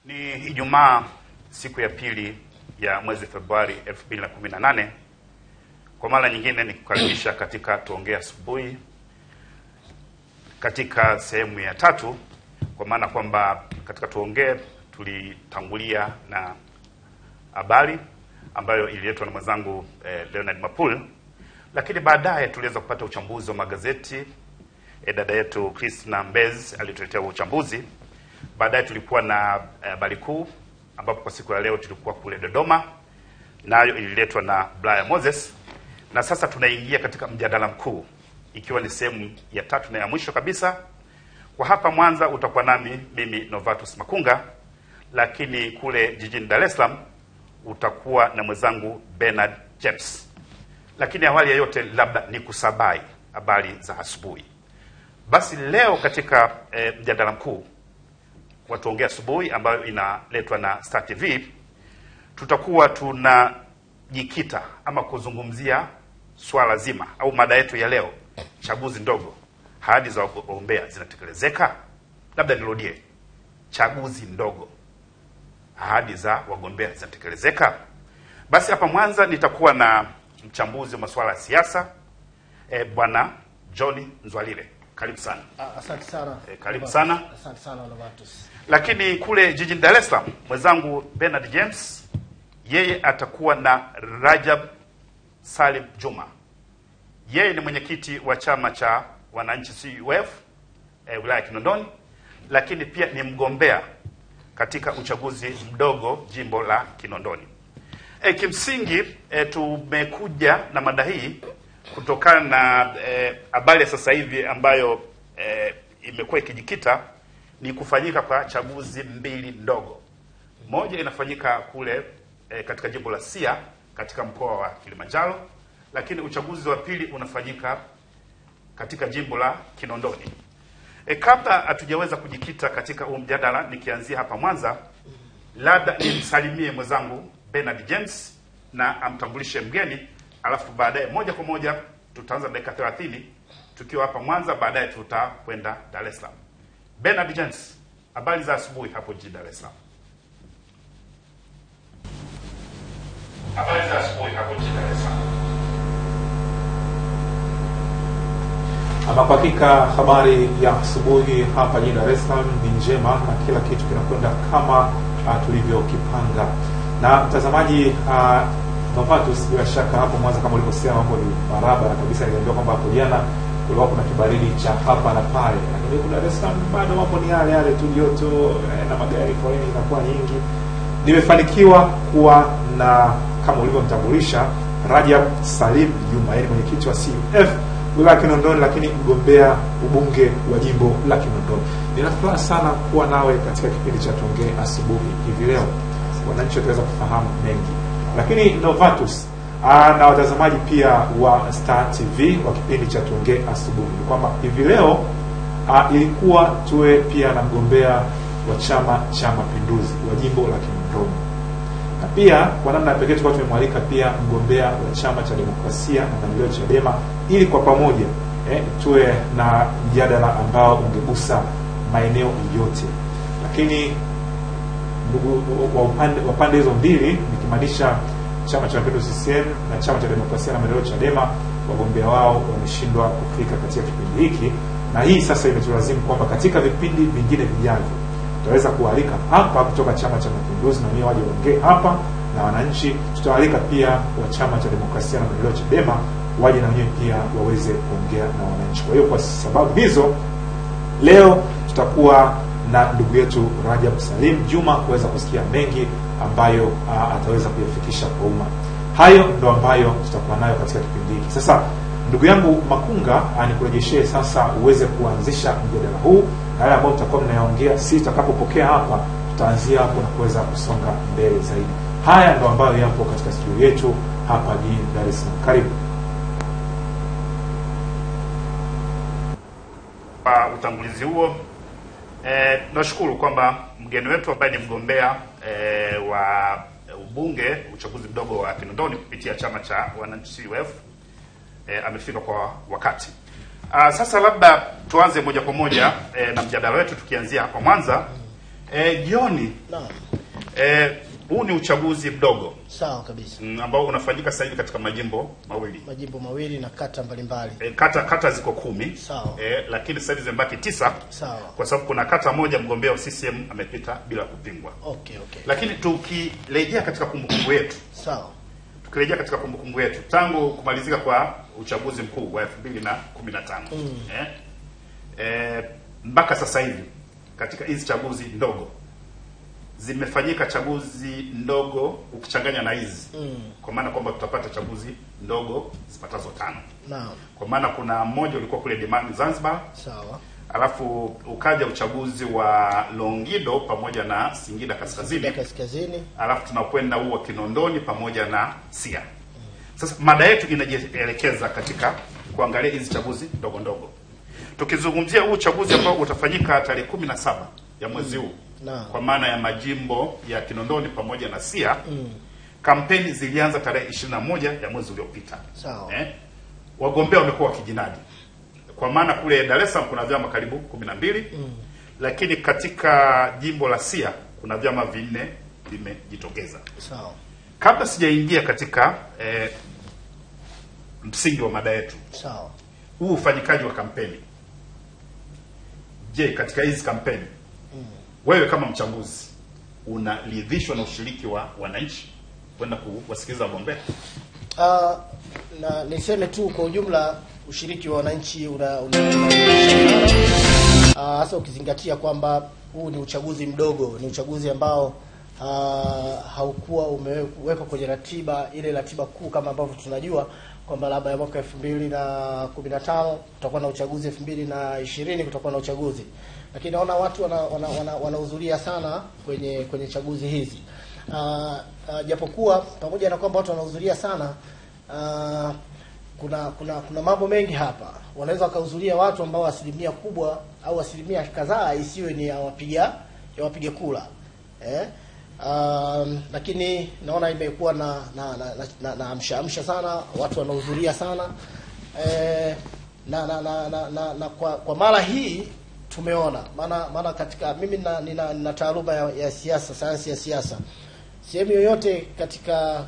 Ni Ijumaa siku ya pili ya mwezi Februari 2018. Kwa mara nyingine ni kukaribisha katika tuongee asubuhi katika sehemu ya tatu, kwa maana kwamba katika tuongee tulitangulia na habari ambayo ililetwa na mwenzangu eh, Leonard Mapul, lakini baadaye tuliweza kupata uchambuzi wa magazeti eh, dada yetu Christina Mbez alituletea uchambuzi. Baadaye tulikuwa na habari eh, kuu ambapo kwa siku ya leo tulikuwa kule Dodoma, nayo ililetwa na Brian Moses, na sasa tunaingia katika mjadala mkuu ikiwa ni sehemu ya tatu na ya mwisho kabisa. Kwa hapa Mwanza utakuwa nami mimi Novatus Makunga, lakini kule jijini Dar es Salaam utakuwa na mwenzangu Bernard James. Lakini awali ya yote, labda ni kusabai habari za asubuhi. Basi leo katika e, mjadala mkuu wa tuongea asubuhi ambayo inaletwa na Star TV tutakuwa tunajikita ama kuzungumzia swala zima au mada yetu ya leo, chaguzi ndogo, ahadi za wagombea zinatekelezeka? Labda nirudie, chaguzi ndogo, ahadi za wagombea zinatekelezeka? Basi hapa Mwanza nitakuwa na mchambuzi wa masuala ya siasa e, bwana John Nzwalile, karibu sana. Ah, Asante sana. Eh, karibu Novatus. sana. Asante sana Novatus. Lakini kule jijini Dar es Salaam mwenzangu Bernard James yeye atakuwa na Rajab Salim Juma. Yeye ni mwenyekiti wa chama cha wananchi CUF eh, wilaya ya Kinondoni, lakini pia ni mgombea katika uchaguzi mdogo jimbo la Kinondoni. E, kimsingi e, tumekuja na mada hii kutokana na habari ya sasa hivi ambayo e, imekuwa ikijikita ni kufanyika kwa chaguzi mbili ndogo. Moja inafanyika kule e, katika jimbo la Sia katika mkoa wa Kilimanjaro, lakini uchaguzi wa pili unafanyika katika jimbo la Kinondoni. E, kabla hatujaweza kujikita katika huu mjadala, nikianzia hapa Mwanza, labda nimsalimie mwenzangu Bernard James na amtambulishe mgeni, alafu baadaye moja kwa moja tutaanza dakika 30 tukiwa hapa Mwanza, baadaye tutakwenda Dar es Salaam. Bernard James, habari za asubuhi hapo jijini Dar es Salaam. Habari za asubuhi hapo jijini Dar es Salaam. Ama kwa hakika habari ya asubuhi hapa jijini Dar es Salaam ni njema na kila kitu kinakwenda kama uh, tulivyokipanga. Na mtazamaji uh, Novatus, bila shaka hapo Mwanza kama ulivyosema, mambo ni barabara kabisa. Niliambiwa kwamba hapo jana kulikuwa kuna kibaridi cha hapa na pale, lakini huku Dar es Salaam bado mambo ni yale yale tu, joto eh, na magari, foleni inakuwa nyingi. Nimefanikiwa kuwa na kama ulivyomtambulisha Rajab Salim Juma, yeye ni mwenyekiti wa CUF wilaya ya Kinondoni, lakini mgombea ubunge wa jimbo la Kinondoni. Nina furaha sana kuwa nawe katika kipindi cha tuongee asubuhi hivi leo, wananchi wataweza kufahamu mengi, lakini Novatus aa, na watazamaji pia wa Star TV wa kipindi cha tuongee asubuhi ni kwamba hivi leo aa, ilikuwa tuwe pia na mgombea wa Chama cha Mapinduzi wa jimbo la Kinondoni na pia kwa namna ya pekee tulikuwa tumemwalika pia mgombea wa chama cha demokrasia na maendeleo Chadema, ili kwa pamoja eh, tuwe na mjadala ambao ungegusa maeneo yote, lakini ndugu wa upande wa pande hizo mbili, nikimaanisha chama cha mapinduzi CCM na chama cha demokrasia na maendeleo Chadema, wagombea wao wameshindwa kufika katika kipindi hiki, na hii sasa imetulazimu kwamba katika vipindi vingine vijavyo tutaweza kualika hapa kutoka Chama cha Mapinduzi na wenyewe waje waongee hapa na wananchi. Tutawaalika pia wa Chama cha Demokrasia na Maendeleo Chadema waje na wenyewe pia waweze kuongea na wananchi. Kwa hiyo kwa sababu hizo, leo tutakuwa na ndugu yetu Rajab Salim Juma kuweza kusikia mengi ambayo uh, ataweza kuyafikisha kwa umma. Hayo ndo ambayo tutakuwa nayo katika kipindi hiki. Sasa ndugu yangu Makunga, nikurejeshe sasa uweze kuanzisha mjadala huu na yale ambayo tutakuwa mnayaongea, si tutakapopokea hapa, tutaanzia hapo na kuweza kusonga mbele zaidi. Haya ndo ambayo yapo katika studio yetu hapa jijini Dar es Salaam. Karibu. Kwa utangulizi huo eh, nashukuru kwamba mgeni wetu ambaye ni mgombea eh, wa ubunge uchaguzi mdogo wa Kinondoni kupitia chama cha wananchi CUF eh, amefika kwa wakati. Ah, sasa labda tuanze moja kwa moja eh, na mjadala wetu tukianzia hapa Mwanza E, jioni Naam. e, huu ni uchaguzi mdogo Sawa kabisa. mm, ambao unafanyika sasa hivi katika majimbo mawili Majimbo mawili na kata mbalimbali. e, kata kata ziko kumi Sawa. e, lakini sasa hivi zimebaki tisa Sawa. kwa sababu kuna kata moja mgombea wa CCM amepita bila kupingwa. Okay, okay. Lakini tukirejea katika kumbukumbu yetu Sawa. tukirejea katika kumbukumbu yetu tangu kumalizika kwa uchaguzi mkuu wa 2015 Mm. eh, eh, mpaka sasa hivi katika hizi chaguzi ndogo zimefanyika chaguzi ndogo ukichanganya na hizi Mm. kwa maana kwamba tutapata chaguzi ndogo zipatazo tano Naam. kwa maana kuna mmoja ulikuwa kule Dimani Zanzibar Sawa. alafu ukaja uchaguzi wa Longido pamoja na Singida Kaskazini Ya kaskazini. alafu tunakwenda huu wa Kinondoni pamoja na Sia. Sasa mada yetu inajielekeza katika kuangalia hizi chaguzi ndogo ndogo, tukizungumzia huu uchaguzi ambao utafanyika tarehe kumi na saba ya mwezi huu Naam. kwa maana ya majimbo ya Kinondoni pamoja na Sia. Mm. Kampeni zilianza tarehe ishirini na moja ya mwezi uliopita. Sawa. Eh, wagombea wamekuwa wakijinadi kwa maana kule Dar es Salaam kuna vyama karibu kumi na mbili Mm. lakini katika jimbo la Sia kuna vyama vinne vimejitokeza. Sawa. Kabla sijaingia katika eh, msingi wa mada yetu, Sawa. huu ufanyikaji wa kampeni, je, katika hizi kampeni Mm. wewe kama mchambuzi unaridhishwa na ushiriki wa wananchi kwenda kuwasikiliza wagombea? Ah, na niseme tu kwa ujumla ushiriki wa wananchi una, una, una Ah, hasa ukizingatia kwamba huu ni uchaguzi mdogo, ni uchaguzi ambao ah, haukuwa umewekwa kwenye ratiba ile ratiba kuu kama ambavyo tunajua kwamba labda ya mwaka elfu mbili na kumi na tano kutakuwa na uchaguzi, elfu mbili na ishirini kutakuwa na uchaguzi, lakini naona watu wanahudhuria wana, wana, wanahudhuria sana kwenye kwenye chaguzi hizi Ah, ah, japokuwa pamoja na kwamba watu wanahudhuria sana ah, kuna kuna kuna mambo mengi hapa. Wanaweza wakahudhuria watu ambao asilimia kubwa au asilimia kadhaa isiwe ni ya wapiga ya wapiga kura eh? Um, lakini naona imekuwa na na na, na, na, na amsha amsha sana, watu wanahudhuria sana eh, na, na, na, na, na, na kwa, kwa mara hii tumeona maana maana katika mimi na, nina, nina taaluma ya, ya siasa, sayansi ya siasa. Sehemu yoyote katika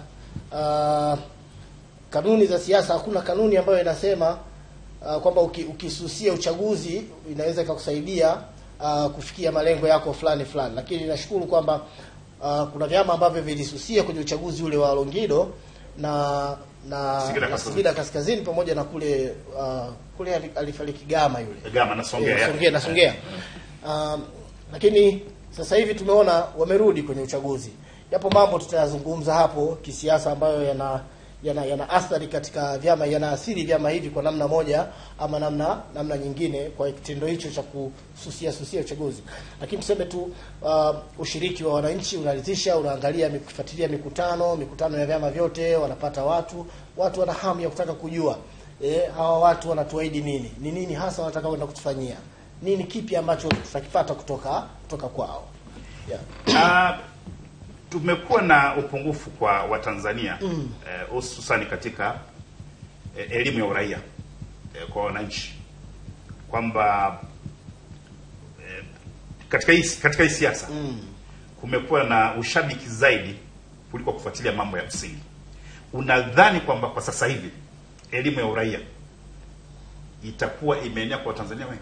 uh, kanuni za siasa hakuna kanuni ambayo inasema uh, kwamba uki, ukisusia uchaguzi inaweza ikakusaidia uh, kufikia malengo yako fulani fulani, lakini nashukuru kwamba uh, kuna vyama ambavyo vilisusia kwenye uchaguzi ule wa Longido na na Singida na Kaskazini. Singida Kaskazini pamoja na kule uh, kule ali- alifariki Gama yule Gama na Songea, Eh, ya. Songea na Songea. Um, lakini sasa hivi tumeona wamerudi kwenye uchaguzi, japo mambo tutayazungumza hapo kisiasa ambayo yana yana, yana athari katika vyama, yanaathiri vyama hivi kwa namna moja ama namna namna nyingine, kwa kitendo hicho cha kususia susia uchaguzi. Lakini tuseme tu uh, ushiriki wa wananchi unaridhisha, unaangalia kufuatilia mikutano mikutano ya vyama vyote, wanapata watu watu wana hamu ya kutaka kujua eh, hawa watu wanatuahidi nini, ni nini hasa wanataka kwenda kutufanyia nini, kipi ambacho tutakipata kutoka kutoka kwao yeah. Ah, tumekuwa na upungufu kwa Watanzania Mm. eh, hususani katika eh, elimu ya uraia eh, kwa wananchi kwamba eh, katika hii katika hii siasa mm. kumekuwa na ushabiki zaidi kuliko kufuatilia mambo ya msingi. Unadhani kwamba kwa sasa hivi elimu ya uraia itakuwa imeenea kwa Watanzania wengi?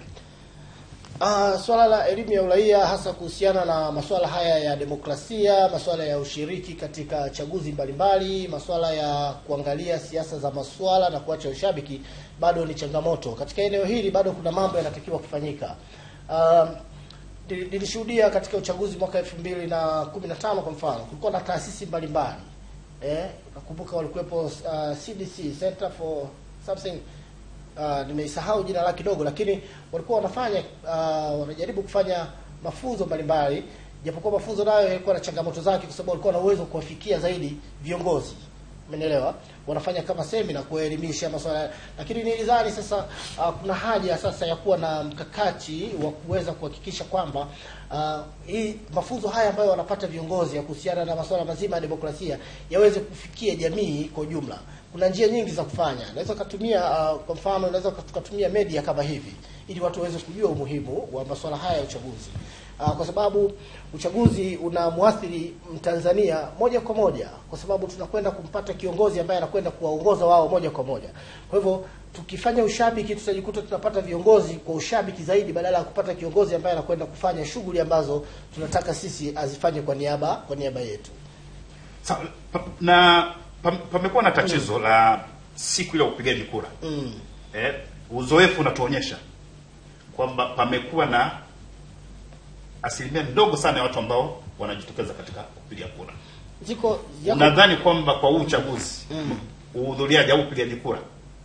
Uh, swala la elimu ya uraia hasa kuhusiana na masuala haya ya demokrasia, masuala ya ushiriki katika chaguzi mbalimbali, masuala ya kuangalia siasa za masuala na kuacha ushabiki bado ni changamoto. Katika eneo hili bado kuna mambo yanatakiwa kufanyika. Um, nili- nilishuhudia katika uchaguzi mwaka elfu mbili na kumi na tano kwa mfano, kulikuwa na taasisi mbalimbali eh, nakumbuka walikuwepo uh, CDC Center for something uh, nimeisahau jina lake kidogo, lakini walikuwa wanafanya uh, wanajaribu kufanya mafunzo mbalimbali, japokuwa mafunzo nayo yalikuwa na changamoto zake, kwa sababu walikuwa na uwezo wa kuwafikia zaidi viongozi, umenielewa? Wanafanya kama semina kuwaelimisha masuala, lakini nilidhani sasa uh, kuna haja sasa ya kuwa na mkakati wa kuweza kuhakikisha kwamba uh, hii mafunzo haya ambayo wanapata viongozi ya kuhusiana na masuala mazima ya demokrasia yaweze kufikia jamii kwa ujumla kuna njia nyingi za kufanya. Naweza kutumia uh, kwa mfano, naweza tukatumia media kama hivi ili watu waweze kujua umuhimu wa masuala haya ya uchaguzi. uh, kwa sababu uchaguzi unamwathiri Mtanzania moja kwa moja, kwa sababu tunakwenda kumpata kiongozi ambaye anakwenda kuwaongoza wao moja kwa moja. Kwa hivyo tukifanya ushabiki, tutajikuta tunapata viongozi kwa ushabiki zaidi, badala ya kupata kiongozi ambaye anakwenda kufanya shughuli ambazo tunataka sisi azifanye kwa niaba kwa niaba yetu. Sa, pa, na pa- pamekuwa na tatizo la siku ile ya upigaji kura Mm. eh, uzoefu unatuonyesha kwamba pamekuwa na asilimia ndogo sana ya watu ambao wanajitokeza katika kupiga kura. Ziko yako, Unadhani kwamba kwa huu uchaguzi uhudhuriaji au upigaji kura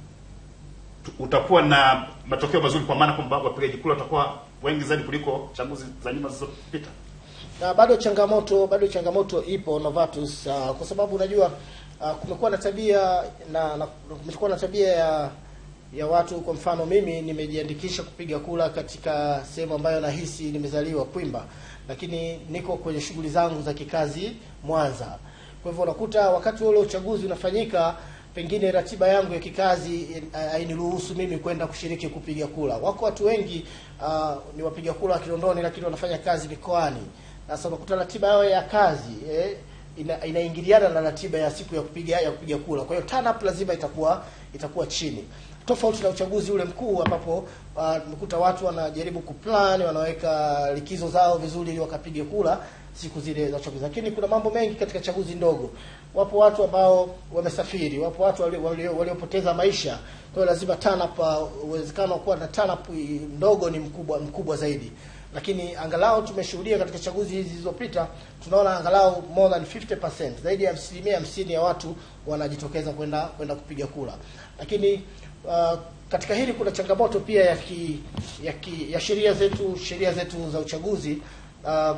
tu- utakuwa na matokeo mazuri, kwa maana kwamba wapigaji kura watakuwa wengi zaidi kuliko chaguzi za nyuma zilizopita? na bado changamoto bado changamoto ipo Novatus, uh, kwa sababu unajua uh, kumekuwa na tabia na, na kumekuwa na tabia ya ya watu. Kwa mfano mimi nimejiandikisha kupiga kura katika sehemu ambayo nahisi nimezaliwa Kwimba, lakini niko kwenye shughuli zangu za kikazi Mwanza. Kwa hivyo unakuta wakati ule uchaguzi unafanyika, pengine ratiba yangu ya kikazi eh, hainiruhusu mimi kwenda kushiriki kupiga kura. Wako watu wengi uh, ni wapiga kura wa Kinondoni, lakini wanafanya kazi mikoani. Sasa unakuta ratiba yao ya kazi eh, ina, inaingiliana na ratiba ya siku ya kupiga ya kupiga kura. Kwa hiyo turn up lazima itakuwa itakuwa chini, tofauti na uchaguzi ule mkuu ambapo umekuta watu wanajaribu kuplan, wanaweka likizo zao vizuri ili wakapige kura siku zile za uchaguzi. Lakini kuna mambo mengi katika chaguzi ndogo. Wapo watu ambao wamesafiri, wapo watu walio- walio- waliopoteza maisha. Kwa hiyo lazima turn up, uh, uwezekano wa kuwa na turn up ndogo ni mkubwa mkubwa zaidi lakini angalau tumeshuhudia katika chaguzi hizi zilizopita, tunaona angalau more than 50% zaidi ya asilimia hamsini ya watu wanajitokeza kwenda kwenda kupiga kura. Lakini uh, katika hili kuna changamoto pia ya ki, ya, ki, ya sheria zetu sheria zetu za uchaguzi uh,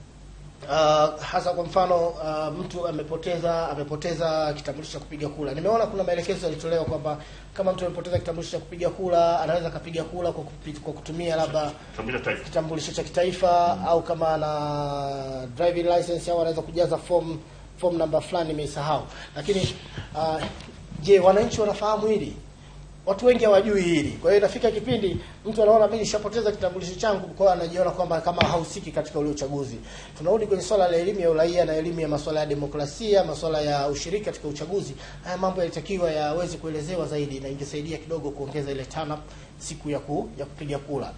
Uh, hasa kwa mfano uh, mtu amepoteza amepoteza kitambulisho cha kupiga kura. Nimeona kuna maelekezo yalitolewa kwamba kama mtu amepoteza kitambulisho cha kupiga kura anaweza akapiga kura kwa, kupi, kwa kutumia labda Tuambie taifa. kitambulisho cha kitaifa au kama ana driving license au anaweza kujaza form form namba fulani nimeisahau. Lakini uh, je, wananchi wanafahamu hili? Watu wengi hawajui hili. Kwa hiyo inafika kipindi mtu anaona mimi nishapoteza kitambulisho changu, kwa hiyo anajiona kwamba kama hahusiki katika ule uchaguzi. Tunarudi kwenye swala la elimu ya uraia na elimu ya masuala ya demokrasia, masuala ya ushiriki katika uchaguzi. Haya mambo yalitakiwa yaweze kuelezewa zaidi, na ingesaidia kidogo kuongeza ile turn up siku ya ku, ya kupiga kura.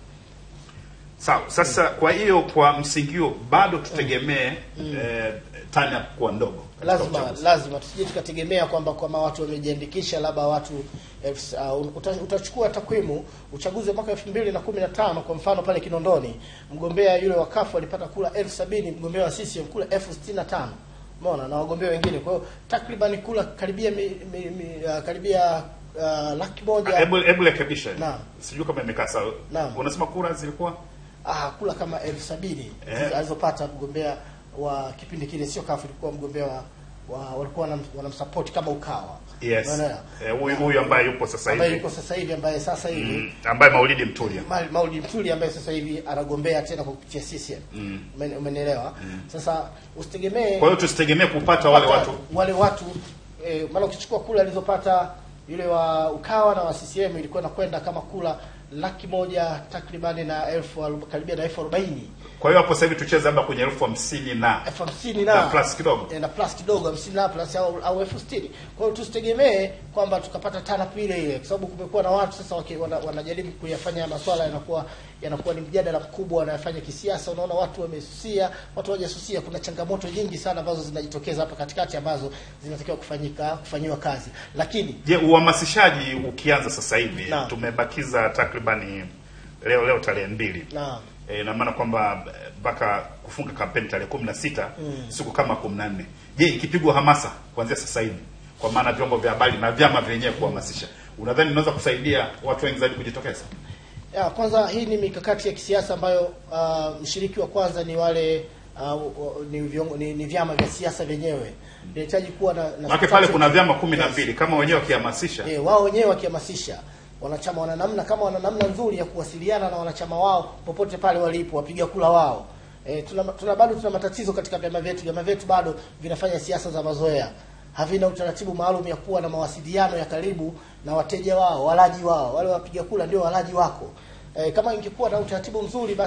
Sawa. Sasa kwa hiyo kwa msingi huo bado tutegemee eh, turn up kuwa ndogo katika lazima uchaguzi. lazima tusije tukategemea kwamba kama watu wamejiandikisha labda watu elfu- uh, uta, utachukua takwimu uchaguzi wa mwaka elfu mbili na kumi na tano kwa mfano pale Kinondoni mgombea yule wa kafu alipata kura elfu sabini mgombea wa CCM kura elfu sitini na tano umeona na wagombea wengine kwa hiyo takriban kura karibia mi, mi, mi, uh, karibia uh, laki moja Hebu hebu rekebisha. Naam. Sijui kama imekaa sawa. Naam. Unasema kura zilikuwa ah, kula kama elfu sabini Eh. alizopata mgombea wa kipindi kile, sio kafu, ilikuwa mgombea wa, wa walikuwa wanam- wanamsupport kama Ukawa yes. Unaona? Eh, huyu huyu ambaye yupo sasa ambaye hivi yuko sasa hivi ambaye sasa hivi mm, ambaye Maulidi Mtulia. Ma- Maulidi Mtuli ambaye sasa hivi anagombea tena kwa kupitia CCM. Umen- Umenielewa? Sasa usitegemee Kwa hiyo tusitegemee kupata wale kupata watu wale watu eh, maana ukichukua kula alizopata yule wa Ukawa na wa CCM ilikuwa inakwenda kama kula laki moja takribani na elfu arob- karibia na elfu arobaini Kwa hiyo hapo sasa hivi tucheze labda kwenye elfu hamsini na elfu hamsini na na plus kidogo. eh, na plus kidogo hamsini na plus au, au elfu sitini kwa hiyo tusitegemee kwamba tukapata tanapu ile ile kwa sababu kumekuwa na watu sasa waki, wana, wanajaribu kuyafanya maswala yanakuwa yanakuwa ni mjadala mkubwa wanayafanya kisiasa unaona watu wamesusia watu hawajasusia kuna changamoto nyingi sana ambazo zinajitokeza hapa katikati ambazo zinatakiwa kufanyika kufanyiwa kazi lakini Je, uhamasishaji ukianza sasa hivi Naam. tumebakiza takribani leo leo tarehe mbili na Eh, ina maana kwamba eh, mpaka kufunga kampeni tarehe kumi na sita siku kama kumi na nne je ikipigwa hamasa kuanzia sasa hivi kwa maana vyombo vya habari na vyama vyenyewe kuhamasisha unadhani inaweza kusaidia watu wengi zaidi kujitokeza ya, kwanza hii ni mikakati ya kisiasa ambayo uh, mshiriki wa kwanza ni wale uh, ni, viongo, ni, ni vyama vya siasa vyenyewe inahitaji kuwa na, na maake pale kuna vyama kumi na Yes. mbili kama wenyewe wakihamasisha Eh, wao wenyewe wakihamasisha wanachama wana namna kama wana namna nzuri ya kuwasiliana na wanachama wao popote pale walipo wapiga kula wao. E, tuna, tuna bado tuna matatizo katika vyama vyetu. Vyama vyetu bado vinafanya siasa za mazoea, havina utaratibu maalum ya kuwa na mawasiliano ya karibu na wateja wao, walaji wao. Wale wapiga kula ndio walaji wako. E, kama ingekuwa na utaratibu mzuri, basi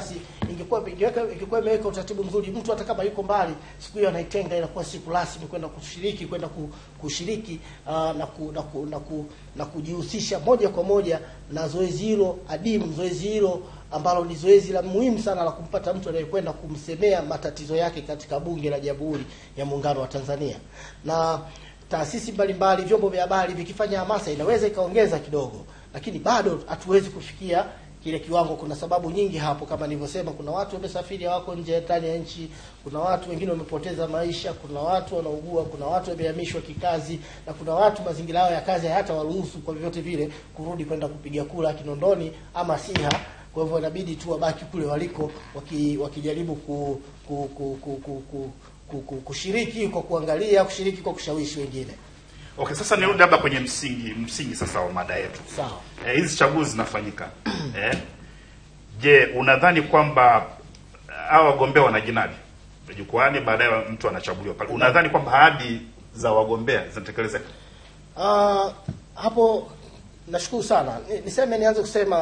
ingekuwa ingeweka ingekuwa imeweka utaratibu mzuri, mtu hata kama yuko mbali, siku hiyo anaitenga inakuwa siku rasmi kwenda kushiriki kwenda ku, kushiriki uh, na, ku, na, ku, na, ku, na kujihusisha moja kwa moja na zoezi hilo adimu, zoezi hilo ambalo ni zoezi la muhimu sana la kumpata mtu anayekwenda kumsemea matatizo yake katika Bunge la Jamhuri ya Muungano wa Tanzania na taasisi mbalimbali, vyombo vya habari vikifanya hamasa inaweza ikaongeza kidogo, lakini bado hatuwezi kufikia kile kiwango. Kuna sababu nyingi hapo, kama nilivyosema, kuna watu wamesafiri hawako nje ndani ya nchi, kuna watu wengine wamepoteza maisha, kuna watu wanaugua, kuna watu wamehamishwa kikazi, na kuna watu mazingira yao ya kazi hayata waruhusu kwa vyovyote vile kurudi kwenda kupiga kura Kinondoni ama Siha. Kwa hivyo inabidi tu wabaki kule waliko waki, wakijaribu ku, ku, ku, ku, ku, ku, ku, ku, kushiriki kwa kuangalia, kushiriki kwa kushawishi wengine. Okay, sasa nirudi labda kwenye msingi msingi sasa wa mada yetu. Sawa. Eh, hizi chaguzi zinafanyika. eh, je, unadhani kwamba hawa wagombea wanajinadi jukwani, baadaye mtu anachaguliwa pale, unadhani kwamba ahadi za wagombea zinatekelezeka? Uh, hapo nashukuru sana. Ni- Niseme nianze kusema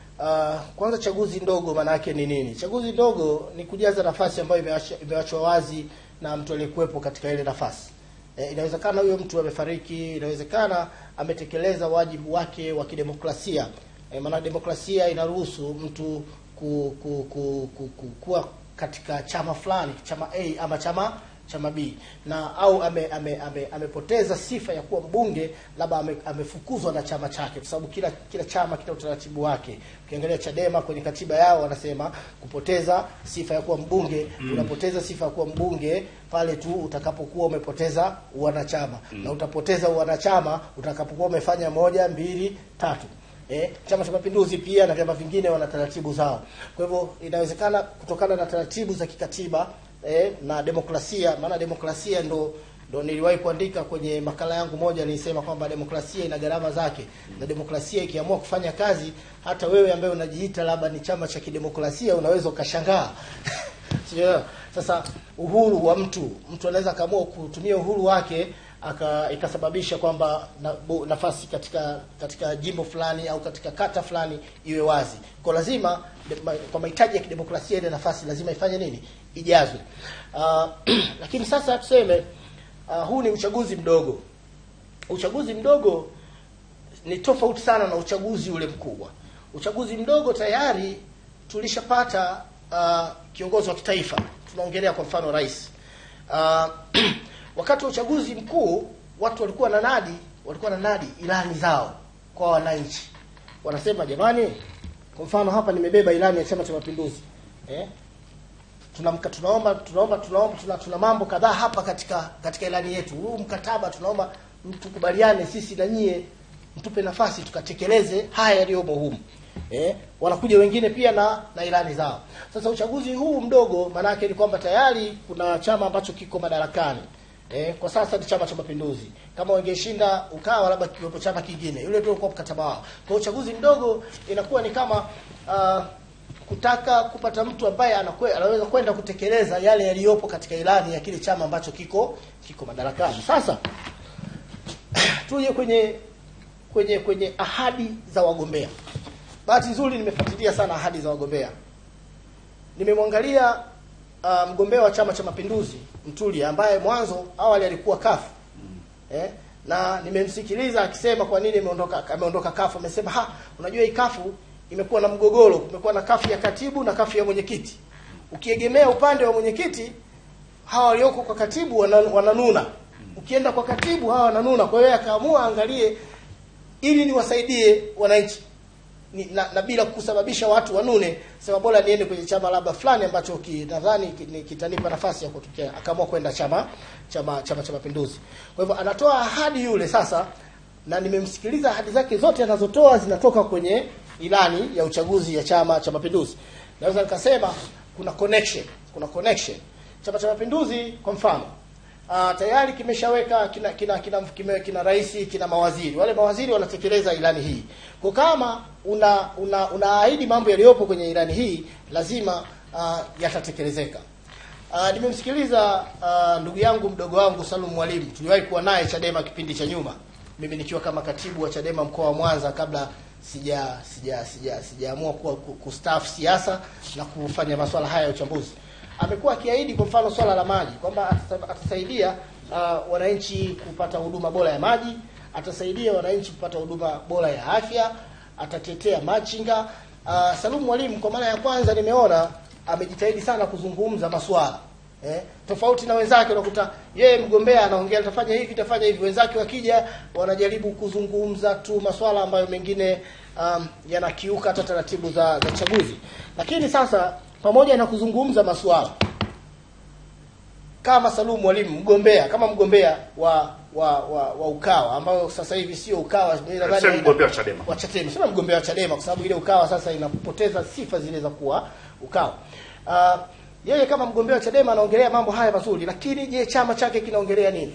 uh, kwanza chaguzi ndogo maana yake ni nini? Chaguzi ndogo ni kujaza nafasi ambayo imeacha- imewachwa wazi na mtu aliyekuwepo katika ile nafasi. E, inawezekana huyo mtu amefariki, inawezekana ametekeleza wajibu wake wa kidemokrasia. E, maana demokrasia inaruhusu mtu ku, ku, ku, ku, ku, kuwa katika chama fulani, chama A ama chama chama B na au ame, ame, ame, amepoteza sifa ya kuwa mbunge, labda ame, amefukuzwa na chama chake, kwa sababu kila kila chama kina utaratibu wake. Ukiangalia Chadema kwenye katiba yao wanasema kupoteza sifa ya kuwa mbunge unapoteza sifa ya kuwa mbunge pale tu utakapokuwa umepoteza uwanachama na utapoteza uwanachama utakapokuwa umefanya moja, mbili, tatu. Eh, Chama cha Mapinduzi pia na vyama vingine wana taratibu zao. Kwa hivyo inawezekana kutokana na taratibu za kikatiba eh, na demokrasia, maana demokrasia ndo ndo niliwahi kuandika kwenye makala yangu moja, nilisema kwamba demokrasia ina gharama zake, na demokrasia ikiamua kufanya kazi, hata wewe ambaye unajiita labda ni chama cha kidemokrasia unaweza ukashangaa. Sio? Sasa uhuru wa mtu, mtu anaweza akaamua kutumia uhuru wake aka ikasababisha kwamba na, bu- nafasi katika katika jimbo fulani au katika kata fulani iwe wazi. Kwa lazima de, ma, kwa mahitaji ya kidemokrasia ile nafasi lazima ifanye nini? Ijazwe. Uh, lakini sasa tuseme uh, huu ni uchaguzi mdogo. Uchaguzi mdogo ni tofauti sana na uchaguzi ule mkubwa. Uchaguzi mdogo tayari tulishapata uh, kiongozi wa kitaifa, tunaongelea kwa mfano rais. Uh, wakati wa uchaguzi mkuu watu walikuwa na nadi, walikuwa na nadi ilani zao kwa wananchi, wanasema jamani, kwa mfano hapa nimebeba ilani ya Chama cha Mapinduzi eh? tunamka tunaomba tunaomba tunaomba tuna, tuna mambo kadhaa hapa katika katika ilani yetu. Huu mkataba tunaomba tukubaliane sisi na nyie, mtupe nafasi tukatekeleze haya yaliyomo humu. Eh, wanakuja wengine pia na na ilani zao. Sasa uchaguzi huu mdogo, maana yake ni kwamba tayari kuna chama ambacho kiko madarakani. Eh, kwa sasa ni Chama cha Mapinduzi. Kama wangeshinda Ukawa, labda kiwepo chama kingine, yule ndio ulikuwa mkataba wao. Kwa uchaguzi mdogo inakuwa ni kama uh, kutaka kupata mtu ambaye anakwe, anaweza kwenda kutekeleza yale yaliyopo katika ilani ya kile chama ambacho kiko kiko madarakani. Sasa tuje kwenye kwenye kwenye ahadi za wagombea. Bahati nzuri nimefuatilia sana ahadi za wagombea. Nimemwangalia uh, mgombea wa Chama cha Mapinduzi Mtulia ambaye mwanzo awali alikuwa kafu eh, na nimemsikiliza akisema kwa nini ameondoka ameondoka kafu. Amesema ha, unajua hii kafu imekuwa na mgogoro, kumekuwa na kafu ya katibu na kafu ya mwenyekiti. Ukiegemea upande wa mwenyekiti, hawa walioko kwa katibu wana- wananuna, ukienda kwa katibu hawa wananuna. Kwa hiyo akaamua angalie ili niwasaidie wananchi ni, na, na bila kusababisha watu wanune, sema bora niende kwenye chama labda fulani ambacho ki, nadhani ki- ni- kitanipa nafasi ya kutokea. Akaamua kwenda chama chama chama cha Mapinduzi. Kwa hivyo anatoa ahadi yule sasa, na nimemsikiliza ahadi zake zote anazotoa zinatoka kwenye ilani ya uchaguzi ya Chama cha Mapinduzi. Naweza nikasema kuna connection, kuna connection. Chama cha Mapinduzi kwa mfano Uh, tayari kimeshaweka kina kina kina, kina, kina rais kina mawaziri. Wale mawaziri wanatekeleza ilani hii. Kwa kama una una unaahidi mambo yaliyopo kwenye ilani hii lazima uh, yatatekelezeka. Uh, nimemsikiliza uh, ndugu yangu mdogo wangu Salum Mwalimu. Tuliwahi kuwa naye Chadema kipindi cha nyuma. Mimi nikiwa kama katibu wa Chadema mkoa wa Mwanza kabla sija sija sija sijaamua kuwa ku- kustaafu siasa na kufanya masuala haya ya uchambuzi. Amekuwa akiahidi kwa mfano swala la maji kwamba atasa- atasaidia uh, wananchi kupata huduma bora ya maji, atasaidia wananchi kupata huduma bora ya afya, atatetea machinga. Uh, Salum Mwalimu kwa mara ya kwanza nimeona amejitahidi sana kuzungumza masuala eh, tofauti na wenzake unakuta yeye mgombea anaongea atafanya hivi tafanya hivi, wenzake wakija wanajaribu kuzungumza tu masuala ambayo mengine um, yanakiuka hata taratibu za, za chaguzi. Lakini sasa pamoja na kuzungumza masuala kama Salum Mwalimu mgombea kama mgombea wa wa, wa, wa Ukawa ambayo sasa hivi sio Ukawa, mimi nadhani Sio ina- mgombea wa Chadema. wa Chadema, sema mgombea wa Chadema kwa sababu ile Ukawa sasa inapoteza sifa zile za kuwa Ukawa. Uh, yeye kama mgombea wa Chadema anaongelea mambo haya mazuri, lakini je, chama chake kinaongelea nini?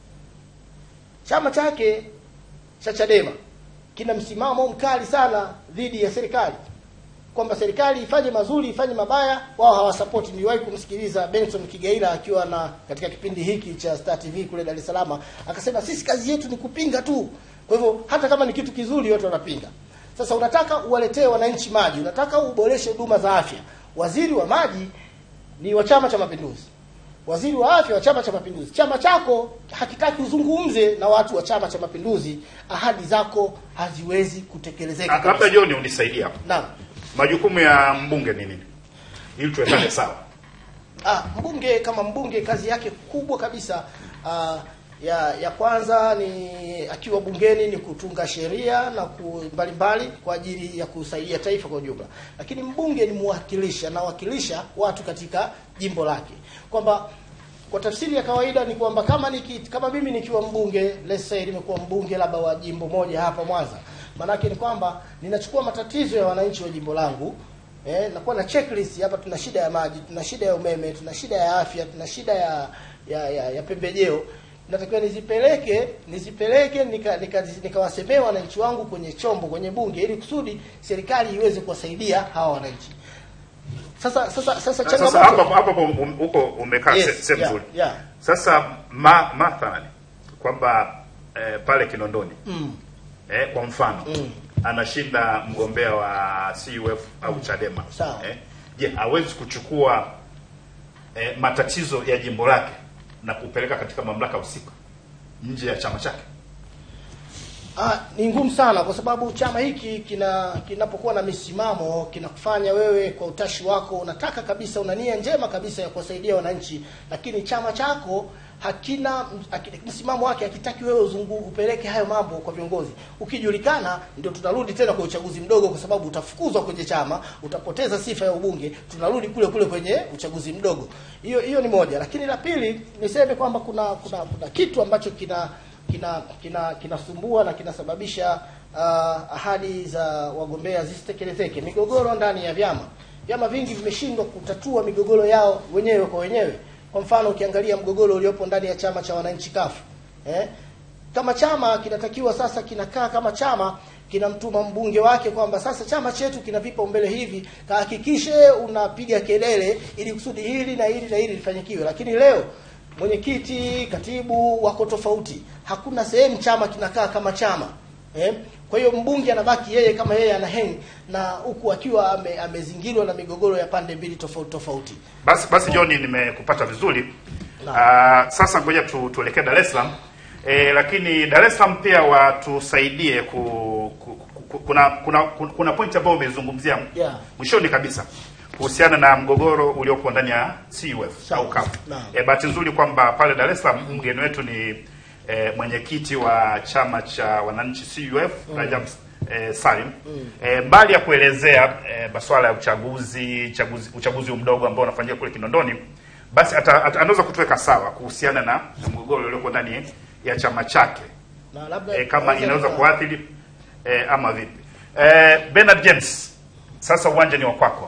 Chama chake cha Chadema kina msimamo mkali sana dhidi ya serikali kwamba serikali ifanye mazuri ifanye mabaya, wao hawasapoti. Niliwahi kumsikiliza Benson Kigaila akiwa na katika kipindi hiki cha Star TV kule Dar es Salaam, akasema sisi kazi yetu ni kupinga tu. Kwa hivyo hata kama ni kitu kizuri wote wanapinga. Sasa unataka uwaletee wananchi maji, unataka uboreshe huduma za afya. Waziri wa maji ni wa Chama cha Mapinduzi, waziri wa afya wa Chama cha Mapinduzi. Chama chako hakitaki uzungumze na watu wa Chama cha Mapinduzi, ahadi zako haziwezi kutekelezeka. Ah, Labda kabisa. John unisaidie hapo. Naam. Majukumu ya mbunge ni nini? Ili tuwekane sawa. Ah, mbunge kama mbunge kazi yake kubwa kabisa ah, ya ya kwanza ni akiwa bungeni ni kutunga sheria na ku- mbalimbali kwa ajili ya kusaidia taifa kwa ujumla. Lakini mbunge ni mwakilishi, anawakilisha watu katika jimbo lake. Kwamba kwa tafsiri ya kawaida ni kwamba kama niki, kama mimi nikiwa mbunge let's say nimekuwa mbunge labda wa jimbo moja hapa Mwanza, maanake ni kwamba ninachukua matatizo ya wananchi wa jimbo langu Eh, nakuwa na checklist hapa. Tuna shida ya maji, tuna shida ya umeme, tuna shida ya afya, tuna shida ya ya, ya, ya pembejeo. Natakiwa nizipeleke nizipeleke nika nika- nikawasemea wananchi wangu kwenye chombo kwenye bunge, ili kusudi serikali iweze kuwasaidia hawa wananchi. Sasa sasa sasa Sasa changamoto hapo hapo um- huko umekaa Yes, se- sehemu yeah, nzuri. yeah. Sasa ma, mathalani kwamba eh, pale Kinondoni mm, eh, kwa mfano Mm. anashinda mgombea wa CUF au Chadema Sawa. eh, je, hawezi kuchukua eh, matatizo ya jimbo lake na kupeleka katika mamlaka husika nje ya chama chake? Ah, ni ngumu sana kwa sababu chama hiki kina kinapokuwa na misimamo kinakufanya wewe kwa utashi wako unataka kabisa, una nia njema kabisa ya kuwasaidia wananchi, lakini chama chako hakina haki- msimamo wake, hakitaki wewe uzungu, upeleke hayo mambo kwa viongozi. Ukijulikana, ndio tunarudi tena kwa uchaguzi mdogo, kwa sababu utafukuzwa kwenye chama, utapoteza sifa ya ubunge, tunarudi kule kule kwenye uchaguzi mdogo. Hiyo hiyo ni moja, lakini la pili niseme kwamba kuna kuna kuna kitu ambacho kina kina kina kinasumbua na kinasababisha uh, ahadi za wagombea zisitekelezeke. Migogoro ndani ya vyama, vyama vingi vimeshindwa kutatua migogoro yao wenyewe kwa wenyewe. Kwa mfano, ukiangalia mgogoro uliopo ndani ya chama cha wananchi kafu eh? kama chama kinatakiwa sasa kinakaa kama chama kinamtuma mbunge wake kwamba sasa chama chetu kina vipaumbele hivi, kahakikishe unapiga kelele ili kusudi hili na hili na hili lifanyikiwe. Lakini leo mwenyekiti, katibu wako tofauti, hakuna sehemu chama kinakaa kama chama eh? Kwa hiyo mbunge anabaki yeye kama yeye ana hang na huku akiwa ame, amezingirwa na migogoro ya pande mbili tofauti tofauti. Basi basi John, nimekupata vizuri. Naam. Ah, sasa ngoja tu, tuelekee Dar es Salaam. E, lakini Dar es Salaam pia watusaidie ku, ku, ku, kuna kuna kuna point ambayo umezungumzia Yeah. mwishoni kabisa kuhusiana na mgogoro uliopo ndani ya CUF Sawa. au CUF. Naam. E, bahati nzuri kwamba pale Dar es Salaam mgeni wetu ni e, mwenyekiti wa chama cha wananchi CUF Rajab e, Salim e, mbali ya kuelezea e, masuala ya uchaguzi chaguzi, uchaguzi mdogo ambao unafanyika kule Kinondoni, basi ata, ata, anaweza kutuweka sawa kuhusiana na na mgogoro ulioko ndani ya chama chake Na labda e, kama naweza inaweza nika- kuathiri e, ama vipi? E, Bernard James, sasa uwanja ni wa kwako.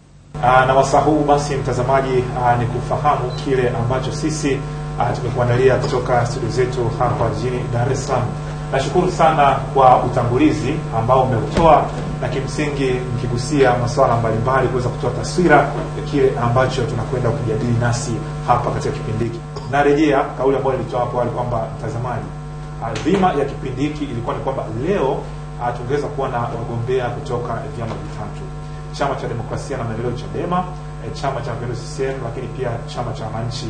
Ah, na wasaa huu basi mtazamaji, ah, ni kufahamu kile ambacho sisi ah, tumekuandalia kutoka studio zetu hapa jijini Dar es Salaam. Nashukuru sana kwa utangulizi ambao umeutoa na kimsingi mkigusia masuala mbalimbali kuweza kutoa taswira ya kile ambacho tunakwenda kujadili nasi hapa katika kipindi hiki. Narejea kauli ambayo nilitoa hapo awali kwamba mtazamaji, ah, dhima ya kipindi hiki ilikuwa ni kwamba leo uh, tungeweza kuwa na wagombea kutoka vyama vitatu chama cha demokrasia na maendeleo chadema eh, chama cha mapinduzi CCM lakini pia chama cha wananchi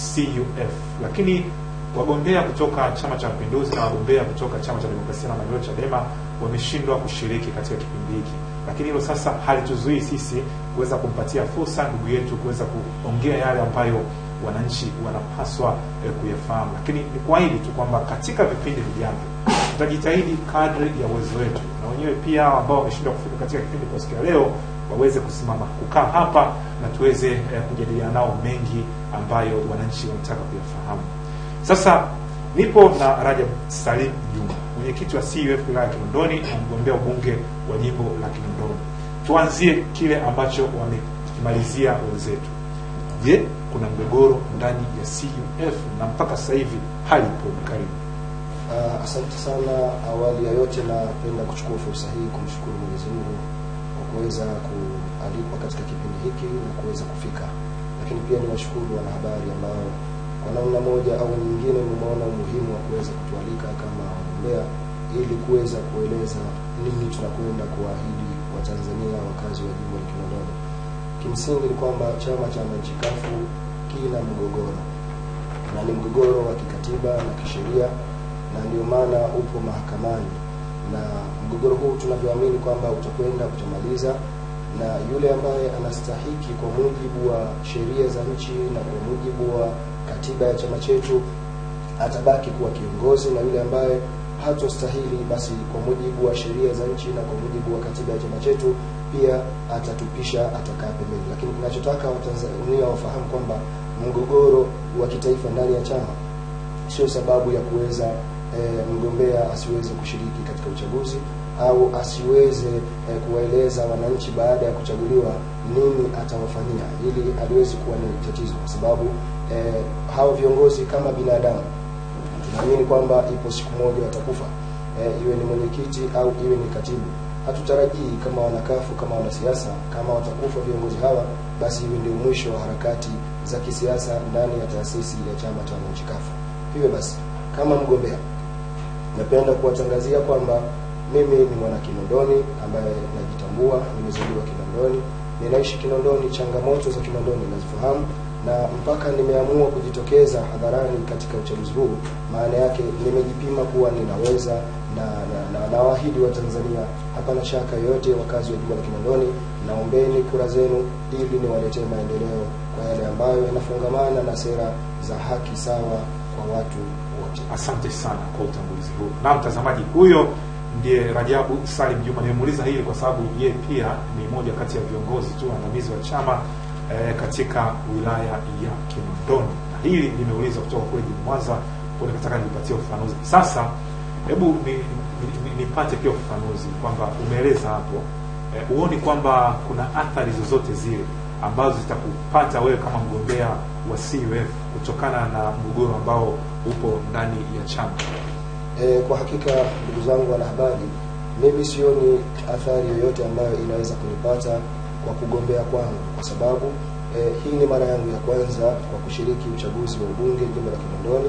CUF lakini wagombea kutoka chama cha mapinduzi na wagombea kutoka chama cha demokrasia na maendeleo chadema wameshindwa kushiriki katika kipindi hiki lakini hilo sasa halituzuii sisi kuweza kumpatia fursa ndugu yetu kuweza kuongea yale ambayo wananchi wanapaswa eh, kuyafahamu lakini ni kuahidi tu kwamba katika vipindi vijavyo tutajitahidi kadri ya uwezo wetu na wenyewe pia ambao wameshindwa kufika katika kipindi kwa siku ya leo waweze kusimama kukaa hapa na tuweze eh, kujadiliana nao mengi ambayo wananchi wanataka kuyafahamu sasa nipo na Rajab Salim Juma mwenyekiti wa CUF wilaya ya Kinondoni na mgombea ubunge wa jimbo la Kinondoni tuanzie kile ambacho wamekimalizia wenzetu je kuna mgogoro ndani ya CUF na mpaka sasa hivi hali ipo karibu Uh, asante sana. Awali ya yote, napenda kuchukua fursa hii kumshukuru Mwenyezi Mungu kwa kuweza kualikwa katika kipindi hiki na kuweza kufika, lakini pia niwashukuru wanahabari ambao kwa namna moja au nyingine mumeona umuhimu wa kuweza kutualika kama wagombea ili kuweza kueleza nini tunakwenda kuwaahidi Watanzania wakazi wa jimbo la Kinondoni. Kimsingi ni kwamba chama cha wananchi kafu kina mgogoro na ni mgogoro wa kikatiba na kisheria na ndio maana upo mahakamani na mgogoro huu tunavyoamini kwamba utakwenda kutamaliza na yule ambaye anastahiki kwa mujibu wa sheria za nchi na kwa mujibu wa katiba ya chama chetu atabaki kuwa kiongozi na yule ambaye hatostahili basi kwa mujibu wa sheria za nchi na kwa mujibu wa katiba ya chama chetu pia atatupisha atakaa pembeni lakini tunachotaka watanzania wafahamu kwamba mgogoro wa kitaifa ndani ya chama sio sababu ya kuweza e, mgombea asiweze kushiriki katika uchaguzi au asiweze e, kuwaeleza wananchi baada ya kuchaguliwa nini atawafanyia ili haliwezi kuwa ni tatizo kwa sababu e, hawa viongozi kama binadamu tunaamini kwamba ipo siku moja watakufa e, iwe ni mwenyekiti au iwe ni katibu hatutarajii kama wanakafu kama wanasiasa kama watakufa viongozi hawa basi iwe ndio mwisho wa harakati za kisiasa ndani ya taasisi ya chama cha wananchi kafu hivyo basi kama mgombea napenda kuwatangazia kwamba mimi ni mwana Kinondoni ambaye najitambua, nimezaliwa Kinondoni, ninaishi Kinondoni, changamoto za Kinondoni nazifahamu, na mpaka nimeamua kujitokeza hadharani katika uchaguzi huu, maana yake nimejipima kuwa ninaweza na na, na, na waahidi wa Tanzania, hapana shaka yoyote, wakazi wa jimbo la Kinondoni, naombeni kura zenu ili niwaletee maendeleo kwa yale ambayo yanafungamana na sera za haki sawa kwa watu wote. asante sana kwa utangulizi huu na mtazamaji huyo ndiye rajabu salim juma nimemuuliza hili kwa sababu yeye pia ni moja kati ya viongozi tu waandamizi wa chama eh, katika wilaya ya kinondoni na hili nimeuliza kutoka kule jini mwanza kwa nikataka nipatie ufafanuzi sasa hebu nipate ni, ni, ni nipate pia ufafanuzi kwamba umeeleza hapo eh, huoni kwamba kuna athari zozote zile ambazo zitakupata wewe kama mgombea wa CUF kutokana na mgogoro ambao upo ndani ya chama E, kwa hakika ndugu zangu wanahabari, mimi sioni athari yoyote ambayo inaweza kunipata kwa kugombea kwangu, kwa sababu e, hii ni mara yangu ya kwanza kwa kushiriki uchaguzi wa ubunge jimbo la Kinondoni,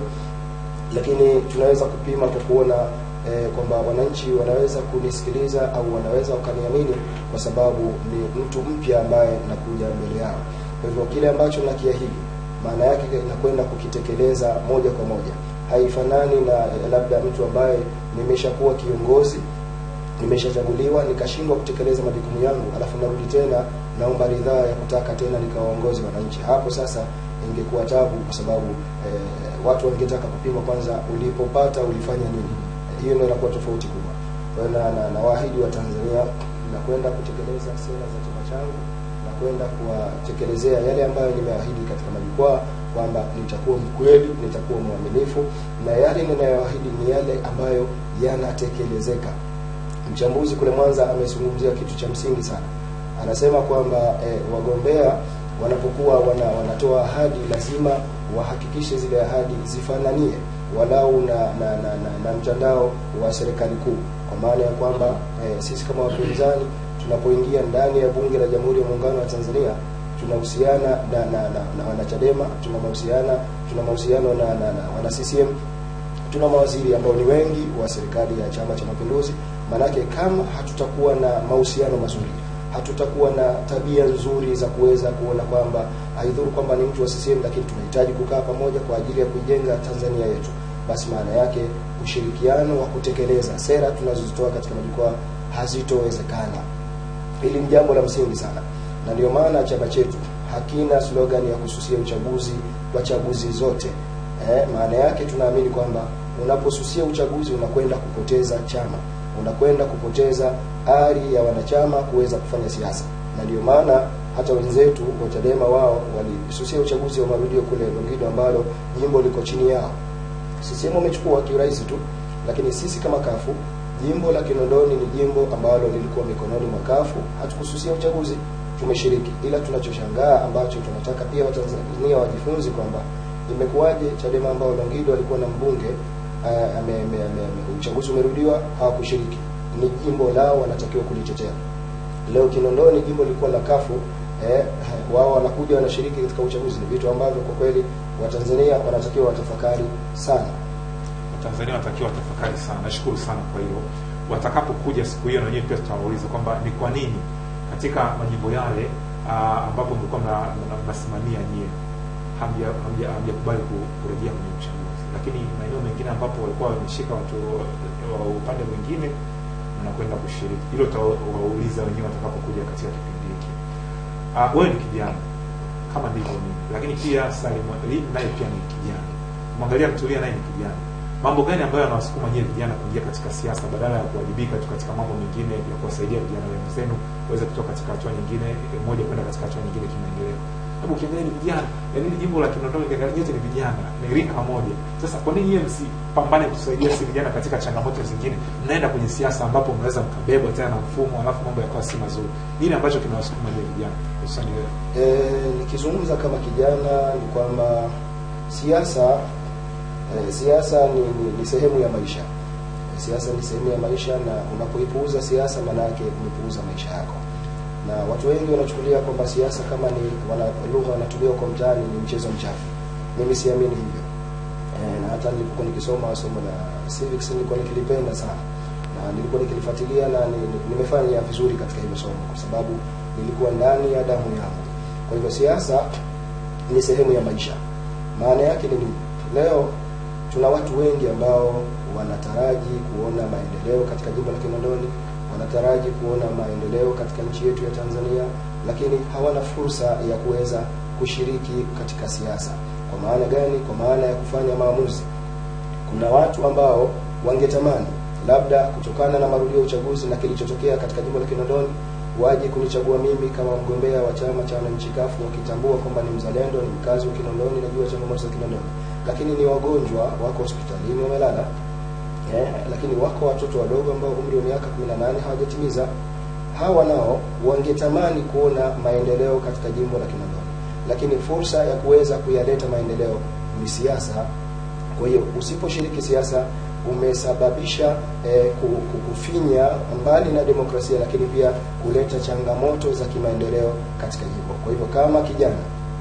lakini tunaweza kupima kwa kuona e, kwamba wananchi wanaweza kunisikiliza au wanaweza wakaniamini kwa sababu ni mtu mpya ambaye nakuja mbele yao. Kwa hivyo kile ambacho nakiahidi maana yake nakwenda kukitekeleza moja kwa moja haifanani na eh, labda mtu ambaye nimeshakuwa kiongozi nimeshachaguliwa nikashindwa kutekeleza majukumu yangu alafu narudi tena naomba ridhaa ya kutaka tena nikawaongozi wananchi hapo sasa ingekuwa tabu kwa sababu eh, watu wangetaka kupima kwanza ulipopata ulifanya nini Eh, hiyo ndio inakuwa tofauti kubwa kwa hiyo na, na, na waahidi wa Tanzania nakwenda kutekeleza sera za chama changu na kwenda kuwatekelezea yale ambayo nimeahidi katika majukwaa kwamba nitakuwa mkweli, nitakuwa mwaminifu na yale ninayoahidi ni yale ambayo yanatekelezeka. Mchambuzi kule Mwanza amezungumzia kitu cha msingi sana, anasema kwamba eh, wagombea wanapokuwa wana, wanatoa ahadi lazima wahakikishe zile ahadi zifananie walau na na, na, na, na mtandao wa serikali kuu, kwa maana ya kwamba eh, sisi kama wapinzani tunapoingia ndani ya Bunge la Jamhuri ya Muungano wa Tanzania tunahusiana na na, na, na wanachadema tuna mahusiana tuna mahusiano na, na, na wana CCM tuna mawaziri ambao ni wengi wa serikali ya Chama cha Mapinduzi maanake kama hatutakuwa na mahusiano mazuri hatutakuwa na tabia nzuri za kuweza kuona kwamba haidhuru kwamba ni mtu wa CCM lakini tunahitaji kukaa pamoja kwa ajili ya kuijenga Tanzania yetu, basi maana yake ushirikiano wa kutekeleza sera tunazozitoa katika majukwaa hazitowezekana. Hili ni jambo la msingi sana, na ndio maana chama chetu hakina slogan ya kususia uchaguzi kwa chaguzi zote. Eh, maana yake tunaamini kwamba unaposusia uchaguzi unakwenda kupoteza chama, unakwenda kupoteza ari ya wanachama kuweza kufanya siasa, na ndio maana hata wenzetu wa Chadema wao walisusia uchaguzi wa marudio kule Longido ambalo jimbo liko chini yao. CCM wamechukua kiurahisi tu, lakini sisi kama kafu jimbo la Kinondoni ni jimbo ambalo lilikuwa mikononi mwa kafu, hatukususia uchaguzi, tumeshiriki. Ila tunachoshangaa ambacho tunataka pia Watanzania wajifunze kwamba imekuwaje Chadema ambao Longido alikuwa na mbunge uh, ame, ame, ame, ame, uchaguzi umerudiwa hawakushiriki. Ni jimbo lao, wanatakiwa kulitetea. Leo Kinondoni jimbo lilikuwa la kafu eh, wao wanakuja wanashiriki katika uchaguzi. Ni vitu ambavyo kwa kweli Watanzania wanatakiwa watafakari sana. Watanzania wanatakiwa watafakari sana. Nashukuru sana kwa hilo. Watakapokuja siku hiyo, na wenyewe pia tutawauliza kwamba ni kwa nini katika majimbo yale ah, ambapo mlikuwa mna- mna- mnasimamia nyie hamja- hamja- hamjakubali ku- kurejea kwenye uchaguzi, lakini maeneo mengine ambapo walikuwa wameshika watu wa upande mwingine mnakwenda kushiriki. Hilo tutawauliza wenyewe watakapokuja katika kipindi hiki. Ah, wewe ni kijana kama ndivyo mimi, lakini pia Salim Ali naye pia ni kijana. Mwangalia Mtulia naye ni kijana. Mambo gani ambayo yanawasukuma nyie vijana kuingia katika siasa badala ya kuwajibika tu katika mambo mengine ya kuwasaidia vijana wenzenu waweze kutoka katika hatua nyingine moja kwenda katika hatua nyingine kimaendeleo? Hebu ukiangalia ni vijana, yaani hili jimbo la Kinondoni ukiangalia nyote ni vijana, ni rika moja. Sasa kwa nini nyie msipambane kusaidia si vijana katika changamoto zingine? Mnaenda kwenye siasa ambapo mnaweza mkabebwa tena na mfumo, alafu mambo yakawa si mazuri. Nini ambacho kinawasukuma nyie vijana, hususani wewe? E, nikizungumza kama kijana ni kwamba siasa e, siasa ni, ni, ni sehemu ya maisha e, siasa ni sehemu ya maisha, na unapoipuuza siasa maana yake umepuuza maisha yako, na watu wengi wanachukulia kwamba siasa kama ni wana, lugha wanatumia kwa mtaani ni mchezo mchafu. Mimi siamini hivyo e, na hata nilipokuwa nikisoma somo la civics nilikuwa nikilipenda sana na nilikuwa nikilifuatilia na ni, ni, nimefanya vizuri katika hilo somo kwa sababu nilikuwa ndani ya damu yangu. Kwa hivyo siasa ni sehemu ya maisha. Maana yake ni nini? Leo tuna watu wengi ambao wanataraji kuona maendeleo katika jimbo la Kinondoni, wanataraji kuona maendeleo katika nchi yetu ya Tanzania, lakini hawana fursa ya kuweza kushiriki katika siasa. Kwa maana gani? Kwa maana ya kufanya maamuzi. Kuna watu ambao wangetamani labda kutokana na marudio ya uchaguzi na kilichotokea katika jimbo la Kinondoni waje kunichagua mimi kama mgombea wa chama cha wananchi kafu wakitambua kwamba ni mzalendo, ni mkazi wa Kinondoni, najua changamoto za Kinondoni, lakini ni wagonjwa wako hospitalini wamelala, eh, lakini wako watoto wadogo ambao umri wa miaka 18 hawajatimiza. Hawa nao wangetamani kuona maendeleo katika jimbo la Kinondoni, lakini fursa ya kuweza kuyaleta maendeleo ni siasa. Kwa hiyo usiposhiriki siasa umesababisha eh, ku- ku- kufinya mbali na demokrasia, lakini pia kuleta changamoto za kimaendeleo katika jimbo. Kwa hivyo kama kijana,